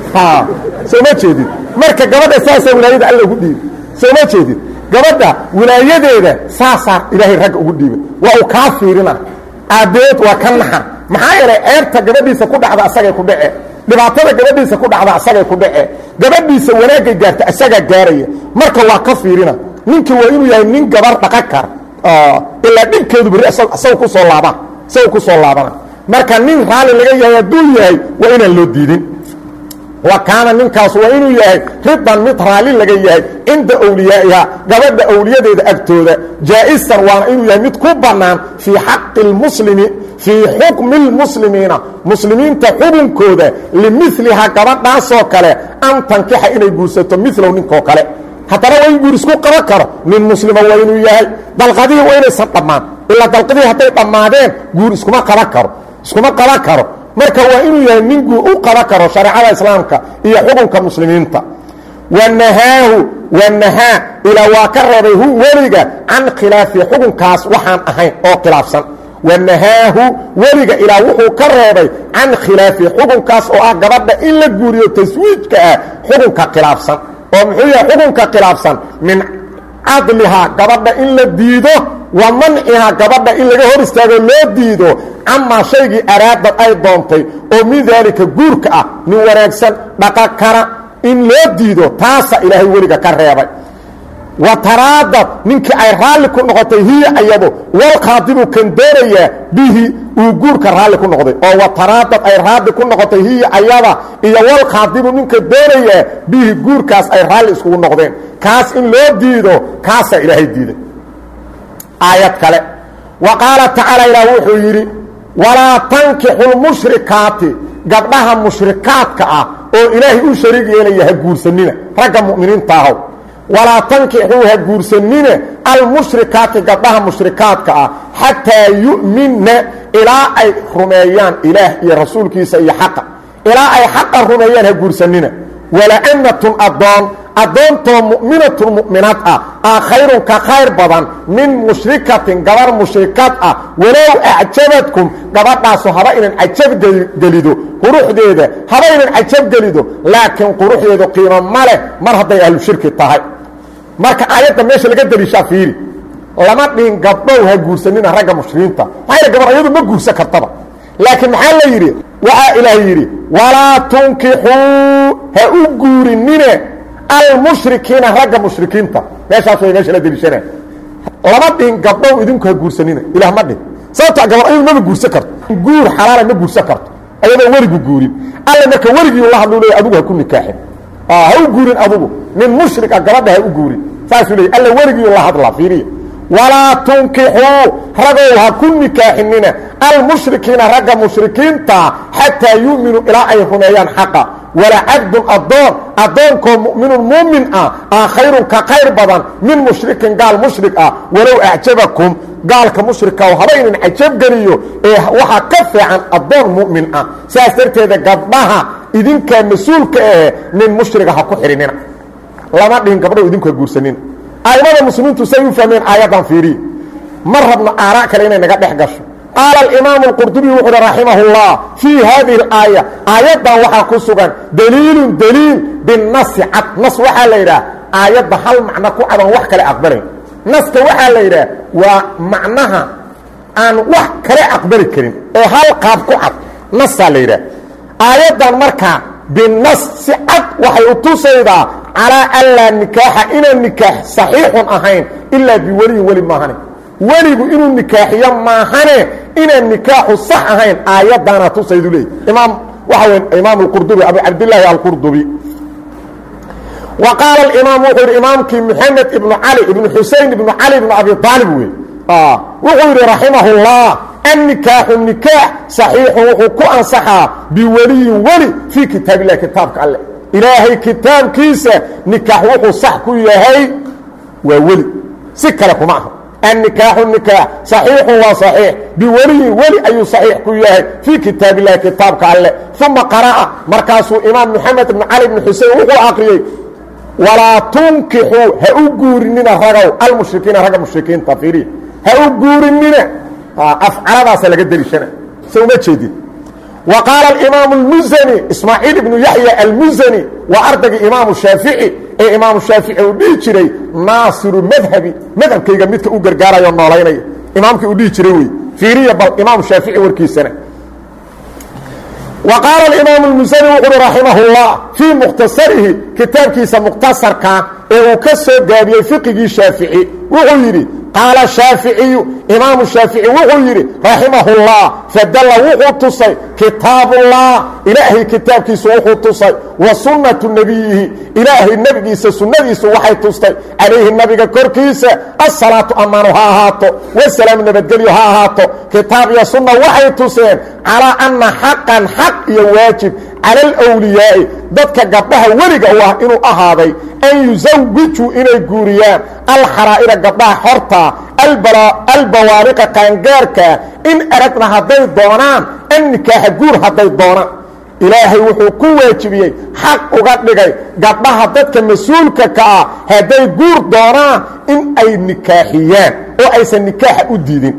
soo ma jeedid marka gabadha saasaa wilaayada alla ugu dhiibay soo ma jeedid gabadha wilaayadeeda saasaa ilaahay ragga ugu dhiibay waa uu kaa fiirina aabbeed waa ka naxa maxaa yeelay ceebta gabadhiisa ku dhacda asagay ku dhece dhibaatada gabadhiisa ku dhacda asagay ku dhece gabadhiisa wanaagay gaarta asagaa gaaraya marka waa ka fiirina ninkii waa inuu yahay nin gabar dhaqan kara ilaa dhibkeedu beri isaga ku soo laaba isaga ku soo laabana marka nin raalli laga yahay hadduu yahay waa inaan loo diidin wa kaana ninkaas waa inuu yahay ridan mid raalli laga yahay cinda awliyaa'iha gabadha awliyadeeda agtooda jaa'isan waana inuu yahay mid ku bannaan fii xaqi lmuslimi fii xukmi lmuslimiina muslimiinta xukunkooda limilihaa gabadhaasoo kale an tankixa inay guursato milow ninkoo kale haddana waa in guur isku qaban karo nin muslima waa inuu yahay dalqadihii waa inaysan dhammaan ilaa dalqadihii hadday dhammaadeen guur iskuma qaban karo iskuma qaban karo marka waa inuu yahay nin guur u qaban karo shareecada islaamka iyo xukunka muslimiinta wanahaahu wanahaa ilaa waa ka reebay hu weliga can khilaafi xukunkaas waxaan ahayn oo khilaafsan wanahaahu weliga ilaa wuxuu ka reebay can khilaafi xukunkaas oo ah gabadha in la guuriyo taswiijka ah xukunka khilaafsan oo muxuu yahay xukunka khilaafsan min cadlihaa gabadha in la diido wa mancihaa gabadha in laga hor istaago loo diido camaa shaygii araadad ay doontay oo min daalika guurka ah nin wanaagsan dhaqa kara in loo diido taasa ilaahay weliga ka reebay wa taraadad ninkii ay raalli ku noqotay hiya ayado walkhaadibu kan doonayaa bihi uu guurka raalli ku noqday oo wa taraadad ay raalli ku noqotay hiya ayada iyo walkhaadibu ninka doonayaa bihi guurkaas ay raalli iskugu noqdeen kaas in loo diido kaasaa ilaahay diiday aayad kale wa qaala tacaala ilaah wuxuu yidhi walaa tankixu lmushrikaati gabdhaha mushrikaadka ah oo ilaahay u shariig yeelaya ha guursanina ragga mu'miniinta ahow walaa tankixuu ha guursanine almushrikaati gabdhaha mushrikaadka ah xataa yu'minna ilaa ay rumeeyaan ilaah iyo rasuulkiisa iyo xaqa ilaa ay xaqa rumeeyaan ha guursanina wala'natun addoon addoontoo mu'minatun mu'minaad ah aa khayrun ka khayr badan min mushrikatin gabar mushrikad ah walow acjabadkum gabadhaasu haba inan cajabgelido quruxdeeda haba inan cajabgelido laakiin quruxdeedu qiimo ma leh mar hadday ahlu shirki tahay marka aayadda meesha laga deliishaa fiiri lama dhihin gabdhow ha guursanina ragga mushrikiinta maxaa gabar ayadu ma guursan kartaba laakiin maxaa la yidhi waxaa ilaah yidhi walaa tunkixuu ha u guurinine almushrikiina ragga mushrikiinta meeshaas way meesha la deliishana lama dhihin gabdhow idinku ha guursanina ilah ma dhihin sababta gabar ayadu mama guursan karto guur xalaala ma guursan karto ayadoo weligu guurin alle marka weligii la hadlu leey adigu ha ku nikaaxin ha u guurin adugu nin mushrika gabadha ha u guurin saasuu leey alla weligii la hadlaa fiiriya walaa tunkixuu ragow ha ku nikaaxinina almushrikiina ragga mushrikiinta xataa yu'minuu ilaa ay rumeeyaan xaqa wala cabdun addoon addoonkoo mu'minun muumin ah aa khayrun ka khayr badan min mushrikin gaal mushrik ah walow acjabakum gaalka mushrika haba inan cajabgeliyo ee waxaa ka fiican addoon mu'min ah sidaas darteeda gabdhaha idinkaa mas-uulka ahe nin mushriga ha ku xidhinina lama dhihin gabdhahu idinku ha guursanina aimada muslimiintu say u fahmeen aayaddan fiiriye ma rabno aaraa kale inay naga dhex gasho qaala alimaamu alqurdubi wuxu uhi raximah اllah fii hadihi اlaaya aayaddan waxaa ku sugan daliilun daliil binasi cad nas waxaa la yidhaah aayadda hal macno ku cadan wax kale aqbalayn naska waxaa la yidhaah waa macnaha aan wax kale aqbali karin oo hal qaab ku cad nasaa la yidhaah aayaddan markaa binas si cad waxay u tusaydaa calaa an laa nikaaxa inaan nikaax saxiixun ahayn ilaa biweliyin weli maahane weligu inuu nikaaxiyo maahane inaan nikaaxu sax ahayn aayaddaana tusaydu leey imaam waxa wey imaam alqurdubi abu cabdillaahi alqurdubi wa qaala alimaam wuxuu yidhi imaamkii moxamed ibnu cali ibnu xusein ibnu cali ibnu abi aalib wey wuxuu yidhi raximah اllah annikaaxu nikaax saxiixun wuxuu ku ansaxaa biweliyin weli fii kitaab illahi kitaabka alleh ilaahay kitaabkiisa nikaax wuxuu sax ku yahay waa weli si kale kuma aha annikaaxu nikaax saxiixun waa saxiix biweliyin weli ayuu saxiix ku yahay fii kitaab illahi kitaabka alleh uma qara'a markaasuu imaam moxamed ibn cali bn xusein wuxuu aqriyey walaa tunkixuu ha u guurinina ragow almushrikiina ragga mushrikiinta fiiriya ha u guurinina afcaladaasa laga deliishana se uma jeedin wa qaala alimaam اlmusani ismaaciil ibnu yaxya almusani waa ardaygii imaamu shaafici ee imaamu shaafici uu dhihi jiray naasiru madhabi madhabkayga midka u gargaarayo noolaynaya imaamkii uu dhihi jiray wey fiiriya bal imaamu shaafici warkiisana wa qaala imaamu اlmusani wuxu uhi raximah اllah fii mukhtasarihi kitaabkiisa mukhtasarka ee uu ka soo gaabiyey fiqigii shaafici wuxuu yidhi qaala shaaficiyu imaamu shaafici wuxuu yidhi raximahullah fadalla wuxuu tusay kitaabullah ilaahay kitaabkiisu wuxuu tusay wa sunnatu nebiyihi ilaahay nebigiisa sunnadiisu waxay tustay calayhi nabiga korkiisa asalaatu ammaanu ha ahaato wasalaamu nabadgelyo ha ahaato kitaab iyo sunna waxay tuseen calaa anna xaqan xaq iyo waajib cala alwliyaa'i dadka gabdhaha weliga u ah inuu ahaaday an yusawijuu inay guuriyaan alxaraa'ira gabdhaha xorta albawaaliqa qaangaarka in aragna hadday doonaan an nikaaxa guur hadday doonaan ilaahay wuxuu ku waajibiyey xaq uga dhigay gabdhaha dadka mas-uulka ka ah hadday guur doonaan in ay nikaaxiyaan oo aysan nikaaxa u diidin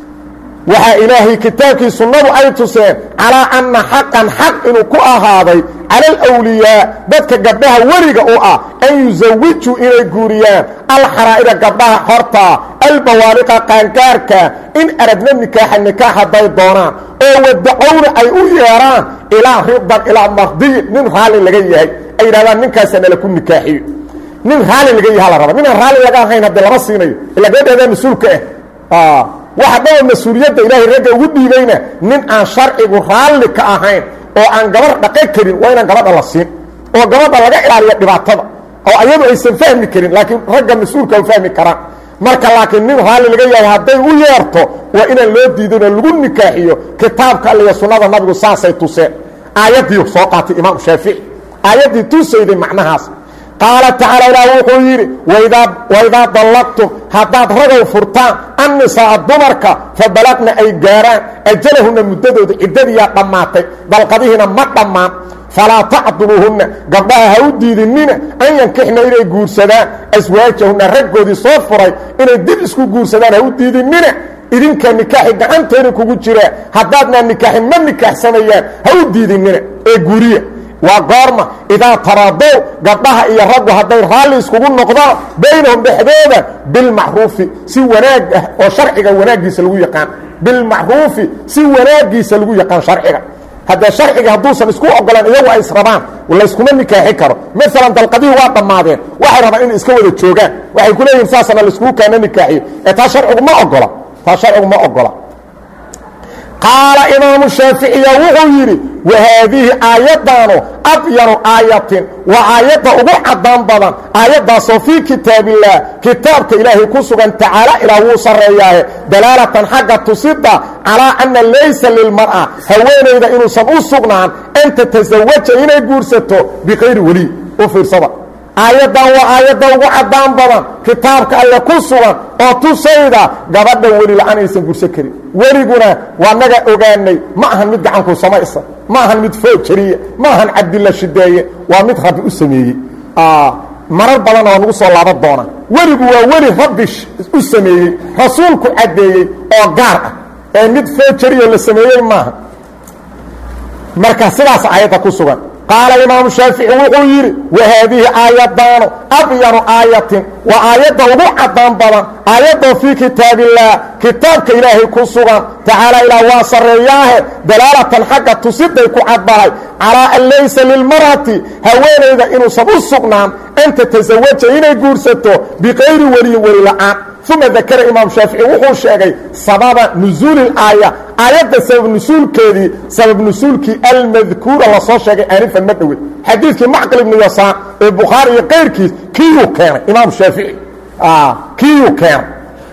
waxaa ilaahay kitaabkii sunnadu ay tuseen calaa anna xaqan xaq inuu ku ahaaday cala alwliyaa dadka gabdhaha weliga u ah an yusawijuu inay guuriyaan alxaraa'ira gabdhaha xortaa albawaaliqa qaangaarka in aradna nikaaxa nikaax hadday doonaan oo wadacowna ay u yeedhaan ilaa ridan ilaa mardiyin nin raalli laga yahay ay yidhahdaan ninkaasa nala ku nikaaxiyo nin raalli laga yaha la raba ninaan raalli laga ahayn haddii lama siinayo ila gabadheedaa mas-uulka ah waxa dhaba mas-uuliyadda ilaahay ragga ugu dhiibayna nin aan sharcigu raalli ka ahayn oo aan gabar dhaqan karin waa inaan gabadha la siin oo gabadha laga ilaaliyo dhibaatada oo ayadu aysan fahmi karin laakiin ragga mas-uulka u fahmi karaan marka laakiin nin raalli laga yahay hadday u yeerto waa inaan loo diidin oo lagu nikaaxiyo kitaabka alle iyo sunnada nabigu saasay tuseen aayaddii soo qaatay imaam shaafici aayaddii tusayday macnahaas qaala tacaala ilaah wuxuu yidhi waidaa dallaqtum haddaad ragow furtaan annisaa dumarka fa balaqna ay gaaraan ajalahunna muddadooda ciddadiyaa dhammaatay dalqadihiina ma dhammaan falaa tacduluuhunna gabdhaha ha u diidinina an yankixna inay guursadaan aswaajahunna raggoodii soo furay inay dib isku guursadaan ha u diidinina idinka nikaaxi gacanteena kugu jiraa haddaadnaa nikaaxin ma nikaaxsamayaan ha u diidinina ee guuriya waa goorma idaa taraadow gabdhaha iyo raggu hadday raalli iskugu noqdaan baynahum dhexdooda bilmacruufi si wanaag ah oo sharciga wanaaggiisa lagu yaqaan bilmacruufi si wanaaggiisa lagu yaqaan sharciga haddee sharciga hadduusan isku ogolaan iyagu ay israbaan layskuma nikaaxi karo maalan dalqadihii waa dhammaadeen waxay rabaan inay iska wada joogaan waxay ku leeyihin saasana laiskugu kaana nikaaxiyo ee taa sharcigu ma ogola taa sharcigu ma ogola qaala imaamu shaaficiya wuxuu yidhi wahaadihi aayaddaanu abyanu aayatin waa aayadda ugu caddaan badan aayaddaasoo fii kitaabillaah kitaabka ilaahay ku sugan tacaala ilaa wuu sarreeyaahe dalaalatan xagga tusida calaa anna laysa lilmar'a haweenayda inuusan u sugnaan an tatasawaja inay guursato bikayri weliy u fiirsada aayaddan waa aayadda ugu caddaan badan kitaabka alle ku sugan oo tusayda gabadha weli la-aan aysan gursan karin weliguna waa naga ogaanay ma ahan mid gacanku samaysa ma ahan mid foojariya ma ahan cabdilla shideeye waa mid rabbi u sameeyey marar badanna waa nagu soo laaban doonaa weligu waa weli rabbi u sameeyey rasuulku caddeeyey oo gaar ah ee mid foojariyo la sameeyey maaha marka sidaas aayadda ku sugan qaala imaamu shaafici wuxuu yidhi wahaadihi aayadaanu abyanu aayatin waa aayadda ugu caddaan badan aayadoo fii kitaabillaah kitaabka ilaahay ku sugan tacaala ilaah waa sarreeyaahe dalaalatan xagga tusiday ku caddahay calaa an laysa lilmar'ati haweenayda inuusan u sugnaan an tatasawaja inay guursato bikayri weliyin weli la'aan uma dakara imaam shaafici wuxuu sheegay sababa nusuuli aaya aayadda sabab nusuulkeedii sabab nusuulkii almadkuura lasoo sheegay aanifan ma dhowey xadiidkii macqil ibnu yasaan ee bukhaari iyo kayrkiis kiiyuu keenay imaam shaafici kiiyuu keenay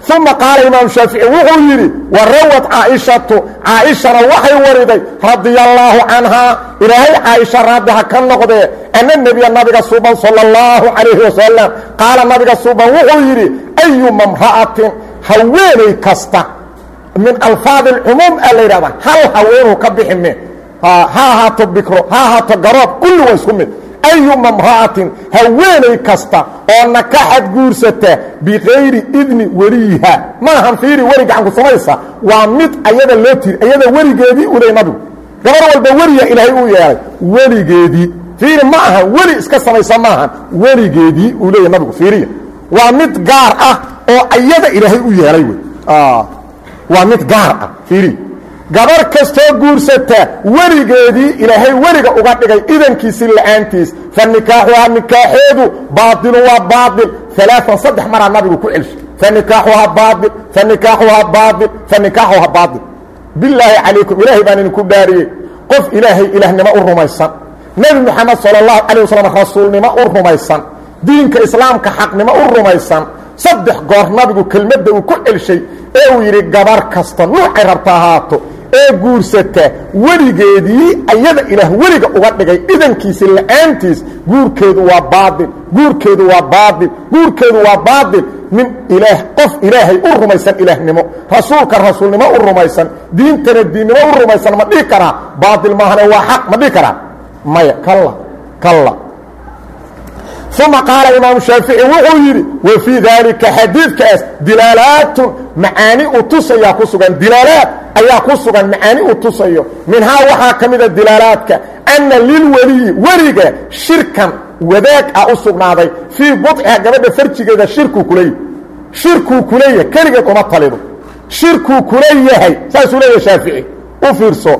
uma qaala imaam shaafici wuxuu yidhi wa rawad caaishatu caaishana waxay wariday radia allaahu canhaa ilaahay caaisha raaddi ha ka noqdee ana nebiya nabiga suuban sala allahu calayhi wasalam qaala nabiga suuban wuxuu yidhi ayuma mra'atin haweenay kasta min alfaadi alcumuum a la yidhahda hal haweenuu ka bixi me ha ahaato bikro ha ahaato garoob kulli waa isku mid ayuma mra'atin haweenay kasta oo nakaxad guursata bikayri idni weliyiha maahan fiiri weli gacanku samaysa waa mid ayada loo tiri ayada weligeedii u ley nabigu gabar walba weliya ilaahay uu yeelay weligeedii fiiri ma aha weli iska samaysa maahan weligeedii uu leeyahy nabigu fiiriya waa mid gaar ah oo ayada ilaahay u yeelay wey waa mid gaar ah fiiri gabar kastoo guursata weligeedii ilaahay weliga uga dhigay idankiisii la'aantiis fa nikaaxuhaa nikaaxeedu baailu waa baail alaaan saddex maraa nabigu ku celshay fa nikaaxuhaa baail fa nikaaxuhaa baail fa nikaaxuhaa baail bilaahi calaykum ilaahay baan idinku dhaariyey qof ilaahay ilaahnimo u rumaysan nebi moxamed sala allahu calay wasalam rasuulnimo u rumaysan diinka islaamka xaqnimo u rumaysan saddex goor nabigu kelmadda uu ku celshay ee uu yidhi gabar kasta nuucay rabta ahaato ee guursata weligeedii ayada ilaah weliga uga dhigay idankiisi la'aantiis guurkeedu waa baail guurkeedu waa baail guurkeedu waa baail nin ilaah qof ilaahay u rumaysan ilaahnimo rasuulka rasuulnimo u rumaysan diintana diinnimo u rumaysan ma dhihi karaa baail maahane waa xaq ma dhihi karaa maya kalla kalla uma qaala imaamu shaafici wuxuu yidhi wa fii daalika xadiidkaas dilaalaatun macaani u tusayaa ku sugan dilaalaad ayaa ku sugan macaani uu tusayo minhaa waxaa ka mida dilaalaadka anna lilweliyi weliga shirkan wadaag ah u sugnaaday fii budciha gabadha farjigeeda shirkuu kuleeyahy shirkuu kuleeyahay keligeed uma talido shirkuu kula yahay saasuu leeyahay shaafici u fiirso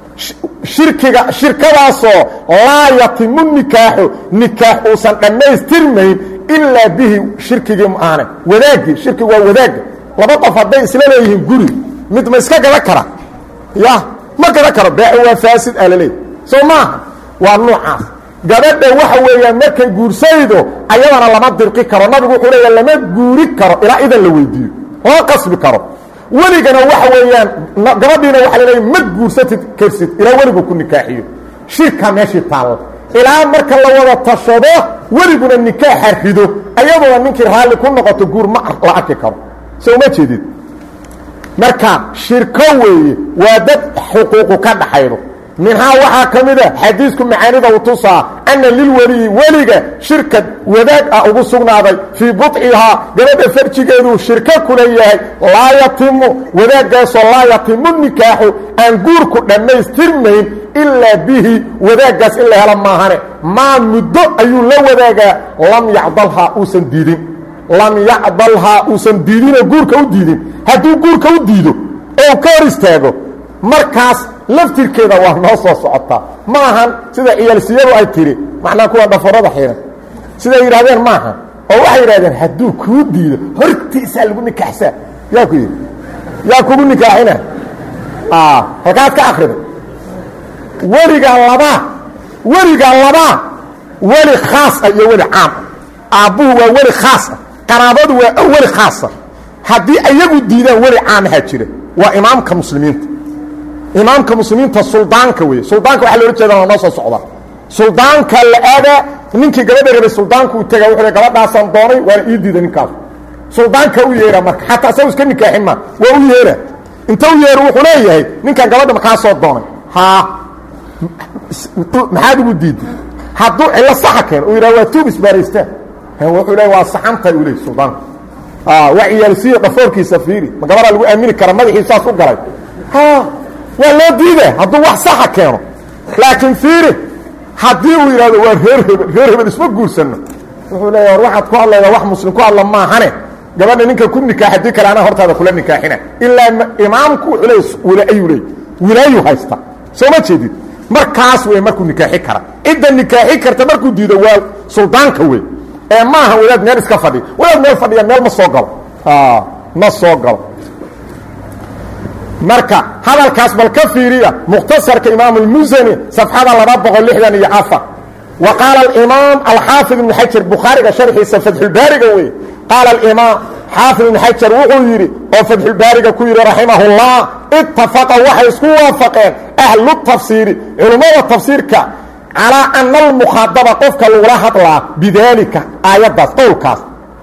shirkiga shirkadaasoo laa yatimu nikaaxu nikaax uusan dhammaystirmayn ilaa bihi shirkigii maaane wadaagii shirkigu waa wadaagga laba qof hadday isla leeyihiin guri mid ma iska gada kara ya ma gada karo beecu waa faasid aa laleeyahy soo maaha waa noocaas gabadha waxa weeyaan markay guursaydo ayadana lama dirqi karo nabigu wuxuu leeya lama guuri karo ilaa idan la weydiiyo lama qasbi karo weligana waxa weeyaan gabadhiina waxa la leeya ma guursatid karsid ilaa weligu ku nikaaxiyo shirka meeshii taalla ilaa marka la wada tashado weliguna nikaaxa rido ayadoona ninkii raalli ku noqoto guur ma la arki karo so uma jeedid marka shirko weeye waa dad xuquuqu ka dhaxaydo minhaa waxaa ka mida xadiisku macaanida u tusaa anna lilweliyi weliga shirkad wadaag ah ugu sugnaaday fii budcihaa gabadha farjigeeduu shirko kula yahay laa yatimu wadaaggaasoo laa yatimu nikaaxu aan guurku dhammaystirmayn ilaa bihi wadaaggaas in la helo maahane maa muddo ayuu la wadaagaa lam yacdalhaa uusan diidin lam yacdalhaa uusan diidinoo guurka u diidin hadduu guurka u diido oo ka hor istaago markaas laftirkeeda waa noo soo socotaa ma ahan sida ciyaalsiyadu ay tidhi macnaa kuwa dhafarada xihan siday yidhahdeen maaha oo waxay yidhahdeen hadduu kuu diido hortiisaa lagu nikaaxsaa yaa ku yidhi yaa kugu nikaaxina halkaad ka akriday weligaa labaa weligaa labaa weli khaasa iyo weli caam aabbuhu waa weli khaasa qaraabadu waa weli khaasa haddii ayagu diidaan weli caamahaa jira waa imaamka muslimiinta imaamka muslimiinta suldaanka wey suldaanka waxa loola jeeda waa noo soo socda suldaanka la aadaa ninkii gabadha rabay suldaanku u taga wuxuu gabadhaasaan doonay waana ii diida ninkaas suldaanka u yeera marka xataa isagu iska nikaaxin ma waa u yeera inta u yeero wuxuu leeyahay ninkan gabadha makaa soo doonay haa maxaad ugu diiday hadduu cillo saxa keeno uu yidhaha waa tuub isbaaraystaan wuxuu leeya waa saxantahay uu leey suldaanka waa ciyaalsiiyo dhafoorkiisa fiiri ma gabadaa lagu aamini kara madaxii saas u galay waa loo diida hadduu wax saxa keeno laakiin fiiri haddii uu yidhahdo waa reer hebel reer hebel isma guursanno wuxuu leeya war waxaad ku hadlaydaa wax muslim ku hadla maahane gabadha ninka ku nikaax haddii kale anaa hortaada kula nikaaxina ilaa imaamku wuxuu leey wilaayuu leey wilaayu haysta soo ma jeedid markaas wey markuu nikaaxi kara cidda nikaaxi karta markuu diido waa suldaanka wey ee maaha wadaad meel iska fadhiya wadaad meel fadhiya meel ma soo galo ma soo galo marka hadalkaas bal ka fiiriya mukhtasarka imaam اlmusani safxada laba boqol lixdan iyo afar wa qaala imaam alxaafid ibn xajar bukhaariga sharxiisa fatxulbaariga wey qaala imaam xaafid ibn xajar wuxuu yidhi oo fatxulbaariga ku yidhi raximahullah ittafaqa waxay isku waafaqeen ahlu tafsiiri culummada tafsiirka calaa ana almukhaadaba qofka lagula hadlaa bidaalika aayaddaas qowlkaas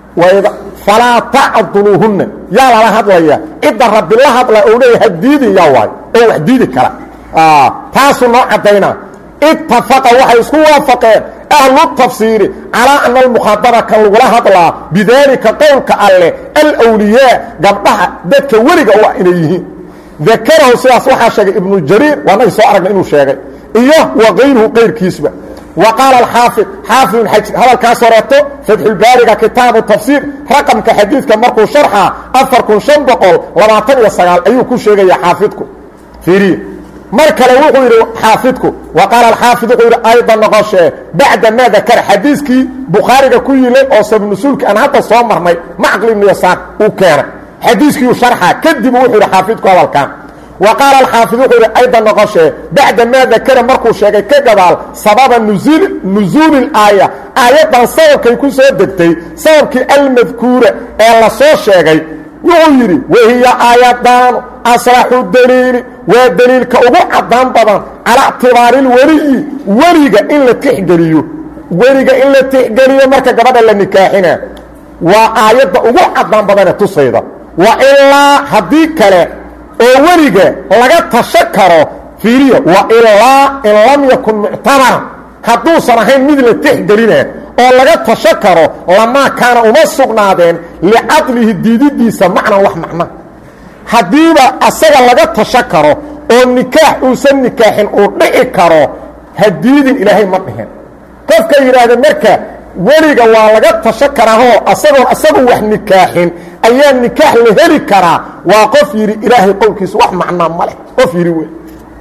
falaa tacduluuhunna yaa lala hadlaya cidda rabbi la hadla ou leeya ha diidin yaa waayo oo wax diidi kara taasuu noo caddaynaa ittafaqa waxay isku waafaqeen ahlu tafsiiri calaa ana almukhaadaba kan lagula hadlaa bidaalika qowlka alleh alwliyaa gabdhaha dadka weliga u ah inay yihiin dakarahu sidaas waxaa sheegay ibnu jariir waanagi soo aragna inuu sheegay iyo wa kayruhu qayrkiisba wa qaala alxaafid xaafid ibn xajir hadalkaas horeeto fatxulbaariga kitaabu tafsiir raqamka xadiidka markuu sharxa afar kun shan boqol labaatan iyo sagaal ayuu ku sheegaya xaafidku fiiriye mar kale wuxuu yidhi xaafidku wa qaala alxaafid wuxuu yidhi ayda noqoshee bacda maa dakara xadiiskii bukhaariga ku yilay oo sabnusuulki aan hadda soo marnay macqli ibnu yasaar uu keenay xadiiskiiu sharxa kadib wuxuu yidhi xaafidku hadalkan wa qaala alxaafid wuxuu yidhi ayda noqoshee bacda maa dakara markuu sheegay ka gadaal sababa nusuuli aaya aayaddan sababkay ku soo degtay sababkii almadkuura ee la soo sheegay wuxuu yidhi wahiya aayadaanu aslaxu daliili waa daliilka ugu caddaan badan calaa ictibaariilweliyi weliga in la tixgeliyo weliga in la tixgeliyo marka gabadha la nikaaxina waa aayadda ugu caddaan badane tusayda wa ilaa haddii kale oo weliga laga tasho karo fiiriya wa ilaa in lam yakun muctabaran hadduusan ahayn mid la tixgelina oo laga tasho karo lamaa kaana uma sugnaadeen licadlihi diididiisa macnan wax macna haddiiba asaga laga tasho karo oo nikaax uusan nikaaxin uu dhici karo ha diidin ilaahay ma dhihin qofka yidhaahda marka weliga waa laga tasho karaahoo asagoon asagu wax nikaaxin ayaa nikaax la heli karaa waa qof yidhi ilaahay qowlkiisa wax macnaa ma leh qof yidhi wey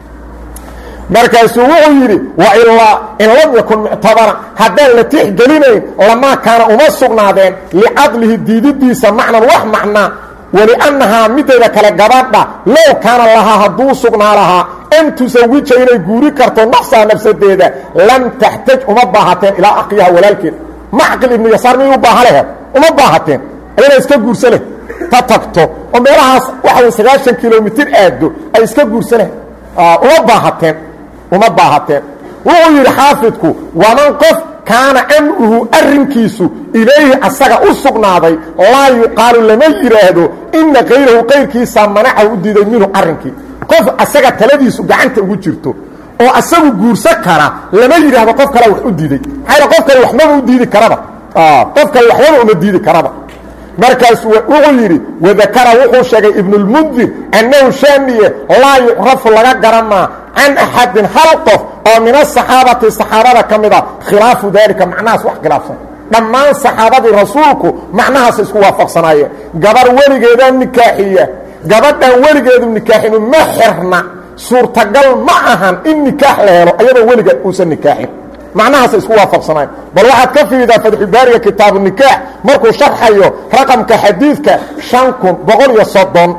markaasuu wuxuu yidhi wa ilaa in lam yakun muctabaran haddaan la tixgelinayn lamaa kaana uma sugnaadeen licadlihi diididiisa macnan wax macnaa waliannahaa mideeda kale gabadha low kaana lahaa hadduu sugnaa lahaa an tusawija inay guuri karto nafsaha nafsadeeda lam taxtaj uma baahateen ilaa aqyaha walaalkeed macqil ibnu yasaar miyay u baaha lehed uma baahateen ayana iska guursa leh ta tagto oo meelahaas waxay sagaashan kilomitir aado ay iska guursa leh uma baahateen uma baahateen wuxuu yidhi xaafidku waman qof kaana amruhu arrinkiisu ilayhi asaga u sugnaaday laa yuqaalu lama yidhaahdo ina kayrahu qayrkiisa manacahu u diiday minhu arrinkii qof asaga taladiisu gacanta ugu jirto oo asagu guursa kara lama yidhaahdo qof kale wax u diiday maxaa qof kale waxmaba u diidi karaba qof kale waxbaba uma diidi karaba markaas wuxuu yidhi wadakara wuxuu sheegay ibnulmundir annahu shaamiye laa yucrafu laga garanmaa can axadin hal qof oo min asaxaabati saxaabada ka mida khilaafu daalika macnahaas wax khilaafsan dhammaan saxaabadii rasuulku macnahaas isku waafaqsanaayeen gabar weligeedaa nikaaxiya gabadhan weligeedu nikaaxinu ma xirna suurtagal ma ahan in nikaax la helo ayadoo weliga uusan nikaaxin macnahaasa isku waafaqsanayn bal waxaad ka fiiridaa fatxubaariga kitaabu nikaax markuu sharxayo raqamka xadiidka shan kun boqol iyo soddon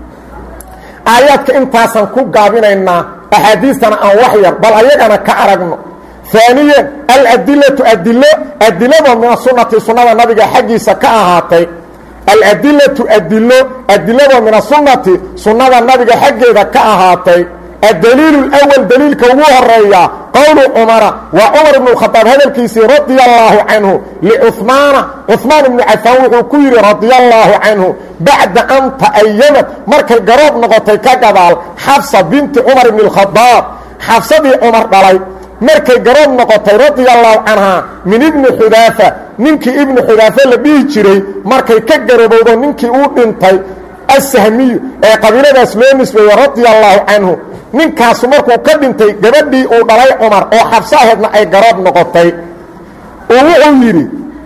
aayaadka intaasaan ku gaabinaynaa axaadiistana aan wax yar bal ayagana ka aragno aaniyan aladilatu adilo adilado min asunati sunnada nabiga xaggiisa ka ahaatay aladilatu adilo adilado min asunati sunnada nabiga xaggeeda ka ahaatay addaliilu اlأwal daliilka ugu horeeya qowlu cumara waa cumar ibnu khadaab hadalkiisii radia allaahu canhu licumaana cumaan ibnu cafaan wuxuu ku yidhi radia allaahu canhu bacda an ta'ayamad markay garoob noqotay ka gadaal xafsa binti cumar ibni اlkhadaab xafsadii cumar dhalay markay garoob noqotay radia allaahu canhaa min ibni xudaafa ninkii ibnu xudaafa la dhihi jiray markay ka garabowdo ninkii uu dhintay asahmiyu ee qabiiladaas loo nisbeeye radia allaahu canhu ninkaasu markuu ka dhintay gabadhii uu dhalay cumar oo xabso aheedna ay garoob noqotay uu wuxuu yidhi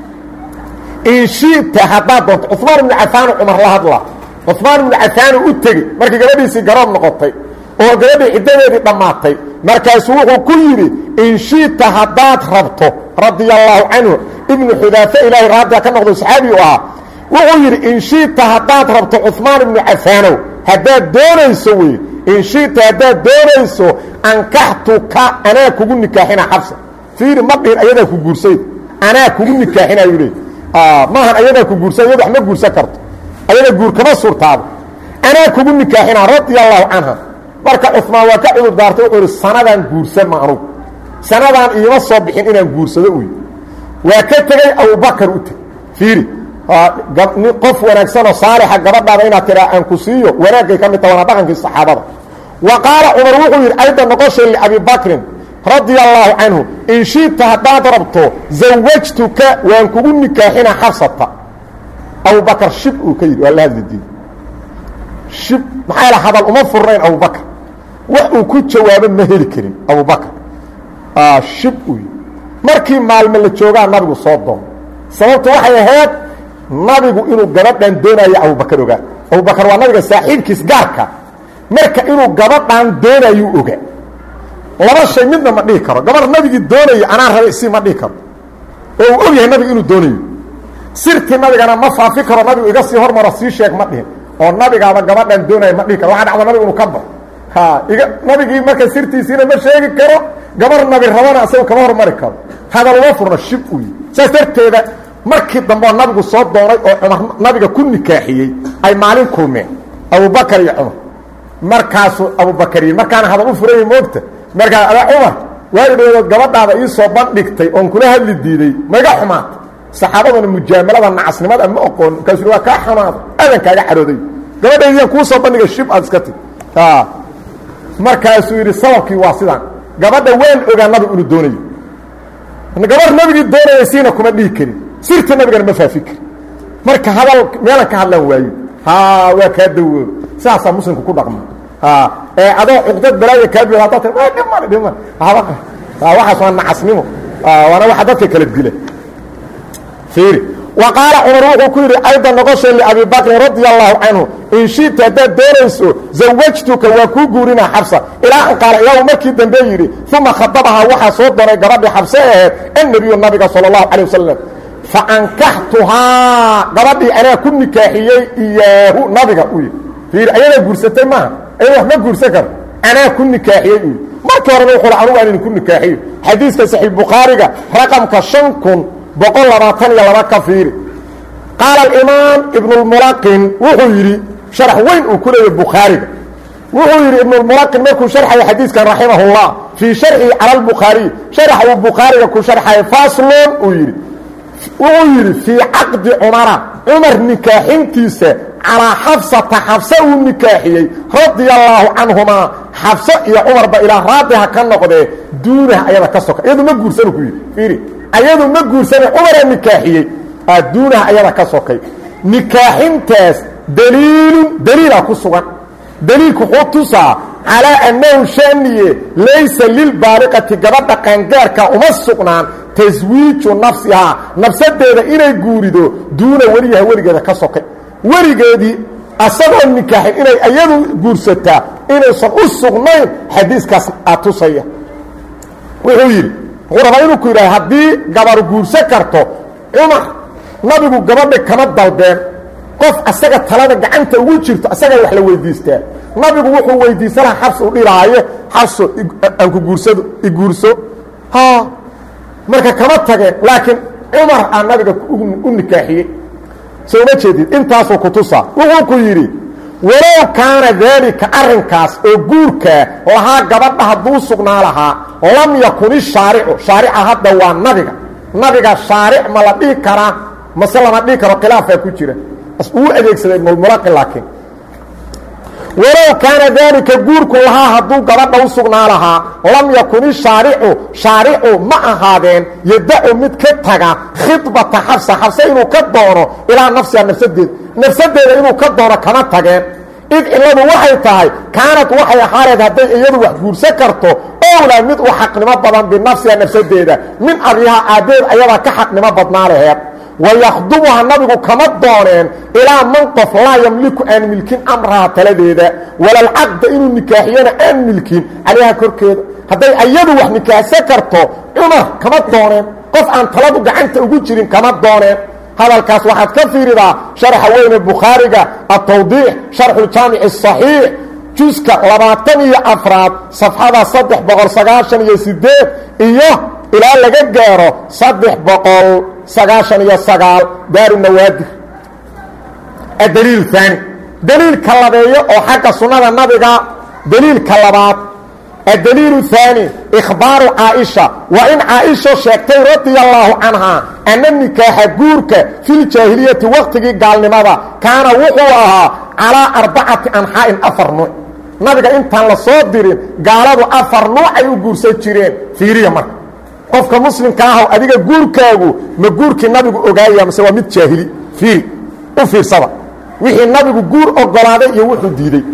in shi'ta haddaad doonto cumaan ibnu cafaanu cumar la hadla cumaan ibnu cafaanu u tegi markii gabadhiisii garoob noqotay oo gabadhii ciddadeedii dhammaatay markaasuu wuxuu ku yidhi in shi'ta haddaad rabto radia allaahu canhu ibnu xudaafe ilaahay raadiga ka noqdo saxaabi u ahaa wuxuu yidhi in shi'ta haddaad rabto cumaan ibnu cafaanow haddaad doonayso wey in shi'ta haddaad doonayso ankaxtuka anaa kugu nikaaxina xabsa fiiri ma dhihin ayadaa ku guursayd anaa kugu nikaaxinayuu leey maahan ayadaa ku guursan iyad wax ma guursan karto ayada guur kama suurtaabo anaa kugu nikaaxinaa radia allahu canha marka cumaan waa ka cudur daartay wuxuu ihi sanadaan guursan ma anugu sanadaan iima soo bixin inaan guursado uy waa ka tegey abubakar u teg fiiri qof wanaagsanoo saalixa gabadhaada inaad tiraa aan ku siiyo wanaagay ka mid ta waana dhaqankii saxaabada wa qaala cumar wuxuu yidhi ayda noqoshay liabi bakrin radia allaahu canhu in shiita haddaad rabto zawajtuka waan kugu nikaaxina xafsata abubakar shib uu ka yidhi waa la hadli diiday shib maxaa la hadal uma furnayn abubakar wax uu ku jawaabo ma heli karin abubakar shib uu yidhi markii maalme la joogaa nabigu soo doon sababtu waxay ahayd nabigu inuu gabadhan doonayo abubakar ogaa abubakar waa nabiga saaxiibkiis gaarka marka inuu gabadhan doonayuu ogaa laba shay midna ma dhihi karo gabar nabigii doonayo anaa raba isii ma dhihi karo oo uu og yahay nabigu inuu doonayo sirtii nabigana ma faafi karo nabigu iga sii hormaro sii sheeg ma dhihin oo nabigaaba gabadhan doonaya ma dhihi karo waxa dhacda nabigu inuu ka bao ha iga nabigii marka sirtiisiina ma sheegi karo gabar nabi rabana isaga kama hormari karo hadal uma furno shib u yi saas darteeda markii dambe oo nabigu soo doonay oo cumar nabiga ku nikaaxiyey ay maalin kulmeen abubakar iyo cumar markaasuu abubakar yii markaana hadal u furayay moogta markaa ada cumar waagi dhawadood gabadhaada ii soo bandhigtay oon kula hadli diiday maiga xumaata saxaabaduna mujaamalada nacasnimada ma oqoon markaasuu waa kaa xumaada adan kaaga carooday gabadhaydiyaan kuu soo bandhigay shib aad iska tig markaasuu yidhi sababkii waa sidaan gabadha waan ogaa nabigu inuu doonayo gabar nabigii doonaya siina kuma dhihi karin sirta nabigana ma faafi karin marka hadal meelan ka hadlaan waayo ha waa kaa dawoob sidaasaa muslimku ku dhaqma ee adoo cuqdad balaaya kaa bi haddaa tir dhimale dhimale waxaas waa nacasnimo waana waxa dadka kala dila fiiri wa qaala cumar wuxuu ku yidhi ayda noqoshay liabi bakrin radia allahu canhu in shita haddaad doonayso zawajtuka waa kuu guurinaa xabsa ilaa an qaala ilaahu markii dambe yidhi uma khadabahaa waxaa soo doonay gabadhii xabse aheed annebiyu nabiga sala allahu calay wasalam fa ankaxtuhaa gabadhii anaa ku nikaaxiyey iyaahu nabiga u yidhi fiiri ayadaa guursatay maaha ayada wax ma guursan karo anaa ku nikaaxiyey u yidhi markii horena wuxuu anugu aan idinku nikaaxiyo xadiiska saxiix bukhaariga raqamka shan kun boqol labaatan iyo laba ka fiiri qaala alimaam ibnulmulaqin wuxuu yidhi sharax weyn uu ku leeyay bukhaariga wuxuu yidhi ibnulmulaqin markuu sharxaya xadiiskan raximahullah fii sharxihi cala albukhaariy sharax uu bukhaariga ku sharxaya faslon uu yidhi wuxuu yidhi fii caqdi cumara cumar nikaaxintiisa calaa xafsata xafse uu nikaaxiyey radia allaahu canhumaa xafse iyo cumarba ilaa raadiha ka noqdee duunaha ayada ka soka iyadu ma guursanu ku yidhi fiiri ayadu ma guursane cumaraa nikaaxiyey duunaha ayada ka sokay nikaaxintaas daliilun daliila ku sugan daliilku wuxuu tusaa calaa annahu shaniye laysa lilbaaliqati gabadha qaangaarka uma sugnaan taswiiju nafsihaa nafsadeeda inay guurido duuna weliyaha weligeeda ka sokay weligeedii asagoo nikaaxin inay iyadu guursataa inaysan u sugnayn xadiiskaas aa tusaya wuxuu yidhi wuxuu rabaa inuu ku yidhaha haddii gabar guursan karto cumar nabigu gabadha kama dalbeen qof asaga talada gacanta ugu jirto asagaa wax la weydiistaa nabigu wuxuu weydiisan lahaa xabs u dhilaaye xabso aan ku guursado iguurso ha marka kama tageen laakiin cumar aa nabiga u nikaaxiyey soo uma jeedid intaasuu ku tusaa wuxuu ku yidhi walow kaana daalika arrinkaas oo guurkaa lahaa gabadha hadduu sugnaa lahaa lam yakun ishaaricu shaarica hadda waa nabiga nabiga shaaric ma la dhihi karaa mase lama dhihi karo khilaafaa ku jira uu adeegsaday ibnulmulaqi laakiin walow kaana daalika guurku lahaa hadduu gabadha u sugnaa lahaa lam yakun ishaaricu shaaricu ma ahaadeen yadacu mid ka taga khidbata xabsa xabse inuu ka doono ilaa nafsiha nafsadeeda nafsadeeda inuu ka doono kama tageen id cilladu waxay tahay kaanad waxay ahaareed hadday iyadu wax guursan karto owlaa mid u xaqnimo badan binafsiha nafsadeeda min abihaa aabbeed ayadaa ka xaqnimo badnaa laheed wayakhdubuha nabigu kama dooneen ilaa man qof laa yamliku aan milkin amraha taladeeda walalcaqda inuu nikaaxiyana aan milkin calayha korkeeda hadday ayadu wax nikaaxsan karto cumar kama dooneen qof aan taladu gacanta ugu jirin kama dooneen hadalkaas waxaad ka fiiridaa sharxa weyne bukhaariga atawdiix sharxuljaamici asaxiix juska labaatan iyo afraad safxada saddex boqol sagaashan iyo sideed iyo ilaa laga gaaro saddex boqol sagaashan iyo sagaal daaru nawaadir addaliil haani daliilka labeeyo oo xagga sunnada nabiga daliilka labaad addaliilu haani ikhbaaru caaisha waa in caaisha sheegtay radia allaahu canhaa anna nikaaxa guurka filjaahiliyati waqtigii gaalnimada kaana wuxuu ahaa calaa arbacati anxaa'in afar nuuc nabiga intaan la soo dirin gaaladu afar nuuc ay u guursan jireen fiiriya marka qofka muslimka ahow adiga guurkaagu ma guurkii nabigu ogaaya mase waa mid jaahili fiiri u fiirsada wixii nabigu guur ogolaaday iyo wuxuu diiday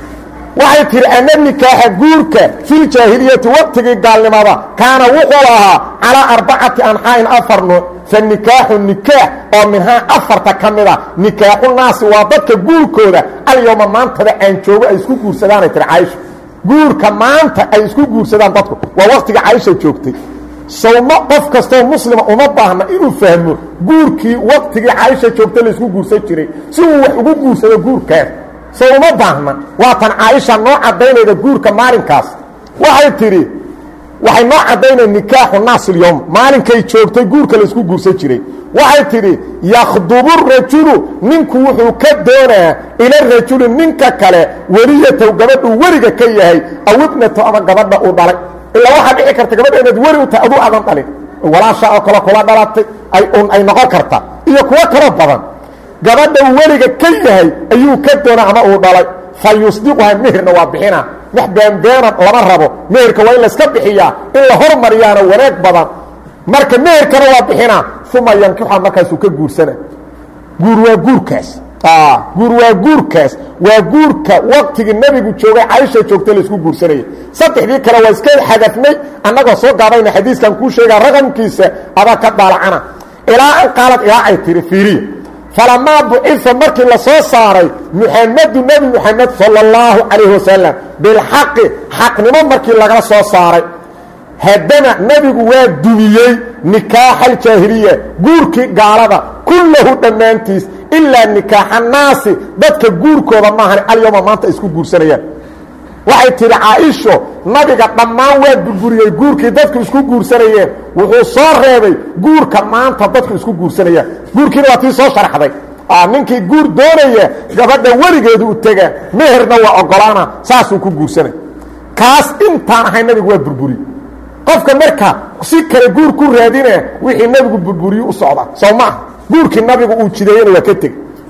waxay tihi ana nikaaxa guurka filjaahiliyati waqtigii gaalnimada kaana wuxuu ahaa calaa arbacati anxaa'in afar nuuc fa nikaaxu nikaax oo minhaa afarta ka mida nikaaxu naasi waa dadka guurkooda alyowma maantada aan joogo ay isku guursadaanay tihi caaisha guurka maanta ay isku guursadaan dadku waa waqtiga caaisha joogtay sawma qof kastoo muslima uma baahna inuu fahmo guurkii waqtigii caaisha joogta laysku guursan jiray si uu wax ugu guursado guurkaas so uma baahna waatan caaisha noo caddaynayda guurka maalinkaas waxay tidhi waxay noo caddaynaya nikaaxu naasyowm maalinkay joogtay guurka laysku guursan jiray waxay tidhi yakhdubu rajulu ninku wuxuu ka doonaa ila rajuli ninka kale weliyatow gabadhuu weliga ka yahay aw ibnato ama gabadha uu dhalay ilaa waxaa dhici karta gabadha inaad weli u tahay aduu adan dhalin walaasha oo kale kula dhalatay ay noqon karta iyo kuwo kaloo badan gabadha uu weliga ka yahay ayuu ka doonaa ama uu dhalay fa yusdiquha meherna waa bixina wax beenbeena lama rabo meherka waa in layska bixiyaa in la hormariyaana wanaag badan marka meherkana waa bixinaa uma yankixa markaasuu ka guursana guur waa guurkaas guur waa guurkaas waa guurka waqtigii nebigu joogay caaisha joogtay laisku guursanayay saddexdii kale waa iska xadafnay annagoo soo gaabayna xadiiskan kuu sheegaa raqamkiisa adaa ka daalacana ilaa an qaalad ilaa ay tihi fiiriya falamaa bucifa markii la soo saaray muxamadu nebi muxamed sala اllahu calayhi wasalam bilxaqi xaqnimo markii lagala soo saaray haddana nebigu waa dumiyey nikaaxa aljaahiliya guurkii gaalada kullahu dhammaantiis ilaa nikaaxa naasi dadka guurkooda maahan alyowma maanta isku guursanayaan waxay tidhi caaisho nabiga dhammaan waa burburiyey guurkii dadku isku guursanayeen wuxuu soo reebay guurka maanta dadku isku guursanayaan guurkiina waa tii soo sharxday ninkii guur doonaya gabadha weligeedu u tegaa meherna waa ogolaana saasuu ku guursanay kaas intaan ahay nabigu waa burburiye qofka marka si kale guur ku raadina wixii nabigu burburiye u socda soo maaha guurkii nabigu uu jideeyena waa ka teg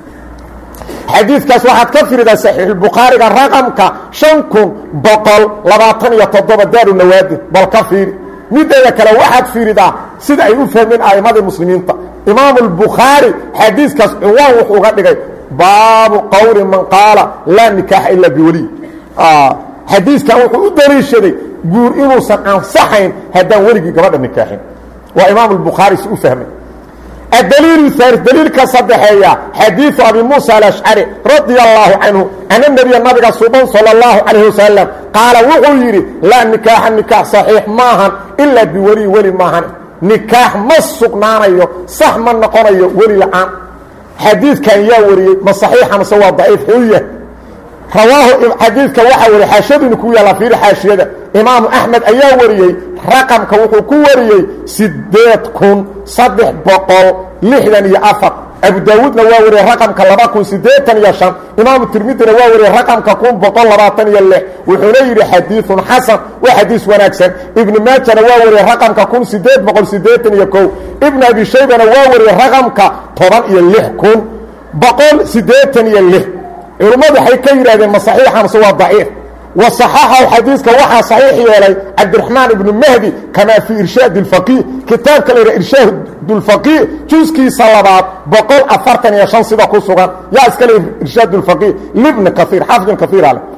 xadiidkaas waxaad ka firidaa saxiixulbukhaariga raqamka shan kun boqol labaatan iyo toddoba daaru nawaadir bal ka fiiri mideeda kale waxaad fiiridaa sida ay u fahmeen a'immadii muslimiinta imaamu albukhaari xadiiskaas cinwaan wuxuu uga dhigay baabu qowli man qaala laa nikaaxa ilaa biweliy xadiiskan wuxuu u daliishaday guur inuusan ansaxayn haddaan weligii gabadha nikaaxin waa imaamu albukhaari si u fahmay الdليل الثالث dليilka sdexeeya xadيiث أbي موسى الأشعري رaضي الله عنه أن النبي nabiga suban slى الله عليه وسلم qaaلa wuxuu yidhi lاa نikاaxa نikاح صaحيiح maahan إlaa biweli weli maahan نikaax ma sugnaanayo sax ma noqonayo weli la'aan xadiidkan yaa wariyey ma صaحيixa mase waa ضaciif xuya rawaahu xadiidka waxaa wariyey xaashiyaduna ku yaalla fiiri xaashiyada imaamu axmed ayaa wariyey raqamka wuxuu ku wariyey sideed kun saddex boqol lixdan iyo afar abu daawuudna waa wariyey raqamka laba kun siddeetan iyo shan imaamu tirmidina waa wariyey raqamka kun boqol labaatan iyo lix wuxuuna yidhi xadiidun xasan waa xadiis wanaagsan ibnu maajana waa wariyey raqamka kun sideed boqol siddeetan iyo kow ibnu abi shaybana waa wariyey raqamka toban iyo lix kun boqol siddeetan iyo lix culummadu waxay ka yidhahdeen ma saxiixa mase waa daciif wa saxaxahu xadiiska waxaa saxiix yeelay cabdiraxmaan ibnu mahdi kamaa fii irshaad اlfaqiih kitaabka la yidhaha irshaad اlfaqiih juskiisa labaad boqol afartan iyo shan sida ku sugan yaa iska le irshaad اlfaqiih libni kaiir xaafid ibn kaiira leh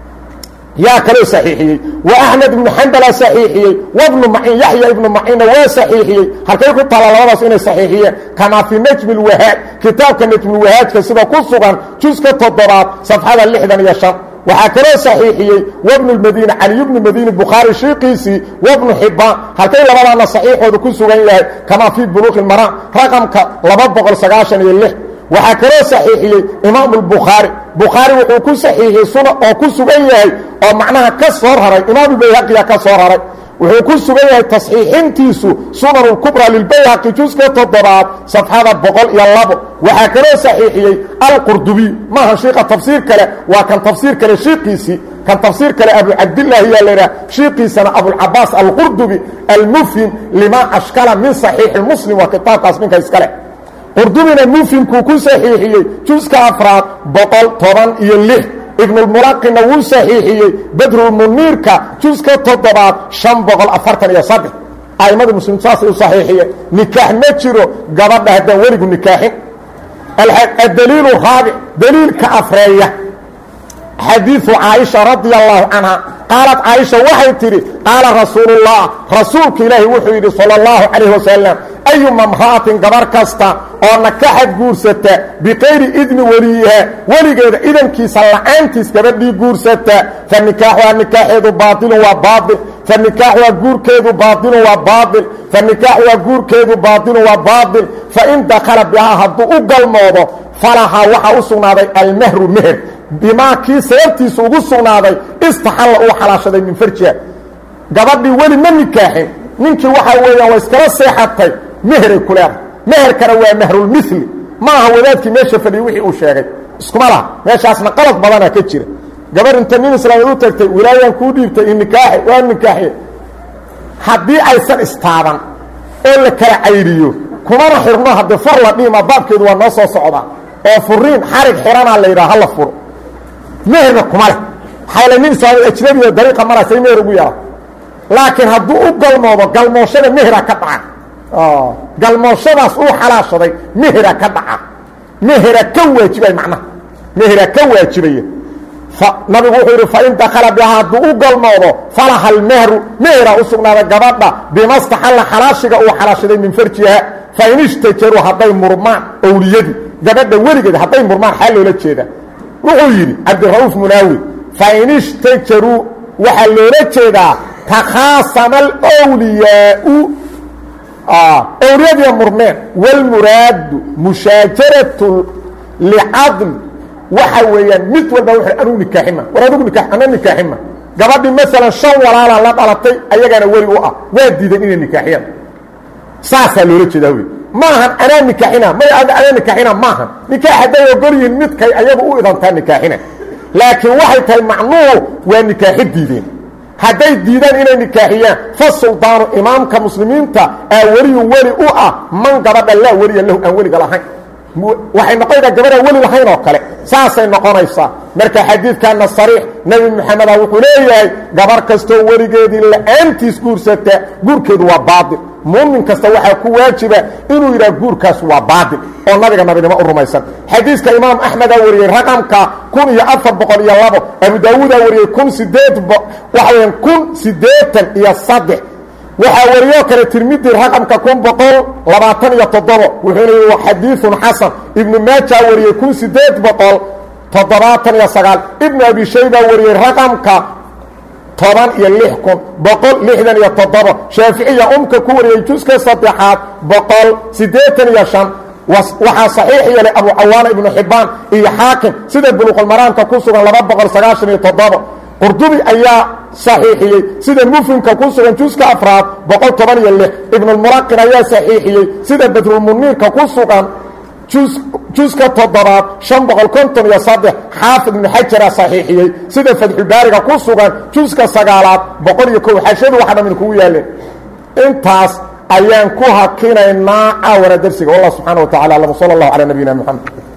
yaa kaloo saxiixiyey wa axmed ibnu xambala saxiixiyey wabnu macin yaxya ibnu macinna waa saxiixiyey halkay ku taalla labadaas inay saxiixiyeen kamaa fii najmi اlwahaaj kitaabka najmulwahaajka sida ku sugan juska toddobaad safxada lixdan iyo shan waxaa kaloo saxiixiyey wabnu lmadiini caliy bnu madiini bukhaari shiiqiisii wabnu xibaan halkay labadaana saxiixooda ku sugan yahay kamaa fii buluuqi maraan raqamka laba boqol sagaashan iyo lix waxaa kaloo saxiixiyey imaamu lbukhaari bukhaari wuxuu ku saxiixiyey suna oo ku sugan yahay oo macnaha ka soo raray imaamulbayhaqiya ka soo raray wuxuu ku sugan yahay tasxiixintiisu sunan اkubra lilbayhaqi juska toddobaad safxada boqol iyo labo waxaa kaloo saxiixiyey alqurdubiy maaha shiika tafsiir kale waa kan tafsiir kale shiikiisii kan tafsiir kale abu cabdilaahi yaa laydhaha shiikiisana abulcabaas alqurdubi almufhim lima ashkala min صaxiixi muslim waa kitaabkaas ninka iskale qurdubina mufhimkuu ku saxiixiyey juska afraad boqol toban iyo lix ibnulmulaqina wuu saxiixiyey badrulmuniirka juska toddobaad شhan boqol afartan iyo saddex a'immada muslim saasay u saxiixiyeen nikaax ma jiro gabadha haddaan weligu nikaaxin adaliilu raabic daliilka afreeya xadiiثu caaisha radia allahu canha qaalat caaisha waxay tidhi qaala rasuuluullah rasuulka ilaahi wuxuu yidhi salى اllahu calayh wasalam ayuma mra'atin gabar kasta oo nakaxad guursata bikayri idni weliyiha weligeeda idankiisa la'aantiis gabadhii guursata fa nikaaxuhaa nikaaxeedu baailun waa baail fa nikaaxuhaa guurkeedu baailun waa baail fa nikaaxuhaa guurkeedu baailun waa baail fain dakhala bihaa hadduu u galmoodo falahaa waxaa u sugnaaday almahru meher bimaa kii sababtiisa ugu sugnaaday istaxalla uu xalaashaday min farjiha gabadhii weli ma nikaaxin ninkii waxaa weeyaan waa iskala seexatay meheray ku leedahay meherkana waa mahrulmili ma aha wadaadkii meesha fadhiyey wixii uu sheegay iskuma laha meeshaasna qalad badana ka jira gabar inta nin islaameed u tagtay wilaayaan kuu dhiibtay i nikaaxe waa nikaaxe haddii aysan istaaban oo la kala cayriyo kumana xirno haddii far la dhiima baabkeedu waa noo soo socdaa oo furiin xarig xiranaa la yidhaha hala furo meherna kuma leh xayla nin islaameed ajnabiga dariiqa maraysay meher ugu yaala laakiin hadduu u galmoodo galmooshada mehera ka dhaca galmooshadaas uu xalaashaday mehera ka dhaca mehera ka waajibay macnaha mehera ka waajibaya nabigu wuxuu yidhi fain dakala bihaa hadduu u galmoodo falaha almehru mehera u sugnaada gabadha bimastaxalla xalaashiga uu xalaashaday min farjiha fain ishtajaruu hadday murmaan owliyadii gabadha weligeed hadday murmaan xaa loola jeeda wuxuu yidhi cabdira'uuf munaawi fain ishtajaruu waxaa loola jeedaa takhaasama alwliyaau owliyadiiya murmeen wاlmuraadu mushaajaratu licadl waxa weeyaan mid walba w anugu nikaaxima war adugu nika ana nikaaxima gabadhii maalan shan walaalaa la dhalatay ayagaana weli u ah waa diidan inay nikaaxiyaan saasaa loola jeedaa wey maahan anaa nikaaxina may anaa nikaaxina maahan nikaax hadday ogol yihiin midkay ayagu u idantaa nikaaxina laakiin waxay tahay macnuhu waa nikaaxi diideen hadday diidaan inay nikaaxiyaan fa suldaanu imaamka muslimiinta aa weliyu weli u ah man gabadha laa weliya lahu aan weliga lahayn waxay noqonaysaa gabadhaan weli lahayn oo kale saasay noqonaysaa marka xadiidkana sariix nebi moxameda wuxuu leeyahay gabar kastoo weligeedii la'aantiis guursata guurkeedu waa baail muumin kasta waxaa ku waajiba inuu yidhaha guurkaas waa baail oo nabiga nabinimo u rumaysan xadiiska imaam axmedaa wariyey raqamka kun iyo afar boqol iyo labo abu daawuudaa wariyey kun sideed waxa weya kun siddeetan iyo saddex waxaa wariyoo kale tirmidi raqamka kun boqol labaatan iyo toddobo wuxuuna yihi xadiiثun xasan ibnu maajaa wariyey kun sideed boqol toddobaatan iyo sagaal ibnu abi shayba wariyey raqamka toban iyo lix kun boqol lixdan iyo toddobo shaaficiya umka ku wariyey juska saddexaad boqol siddeetan iyo shan waxaa saxiix yeelay abu cawaana ibnu xibbaan iyo xaakim sida buluqulmaraamka ku sugan laba boqol sagaashan iyo toddobo qurdubi ayaa saxiixiyey sida mufhimka ku sugan juska afraad boqol toban iyo lix ibnulmulaqin ayaa saxiixiyey sida badrulmuniirka ku sugan juska toddobaad شhan boqol konton iyo saddex xaafid ibnu xajara saxiixiyey sida fatxulbaariga ku sugan juska sagaalaad boqol iyo kow xashadu waxa dhamin kugu yaaleen intaas ayaan ku hakinaynaa caawara dersiga wallah subxaana wa tacala alam sala اllahu calaa nabiyina mxamed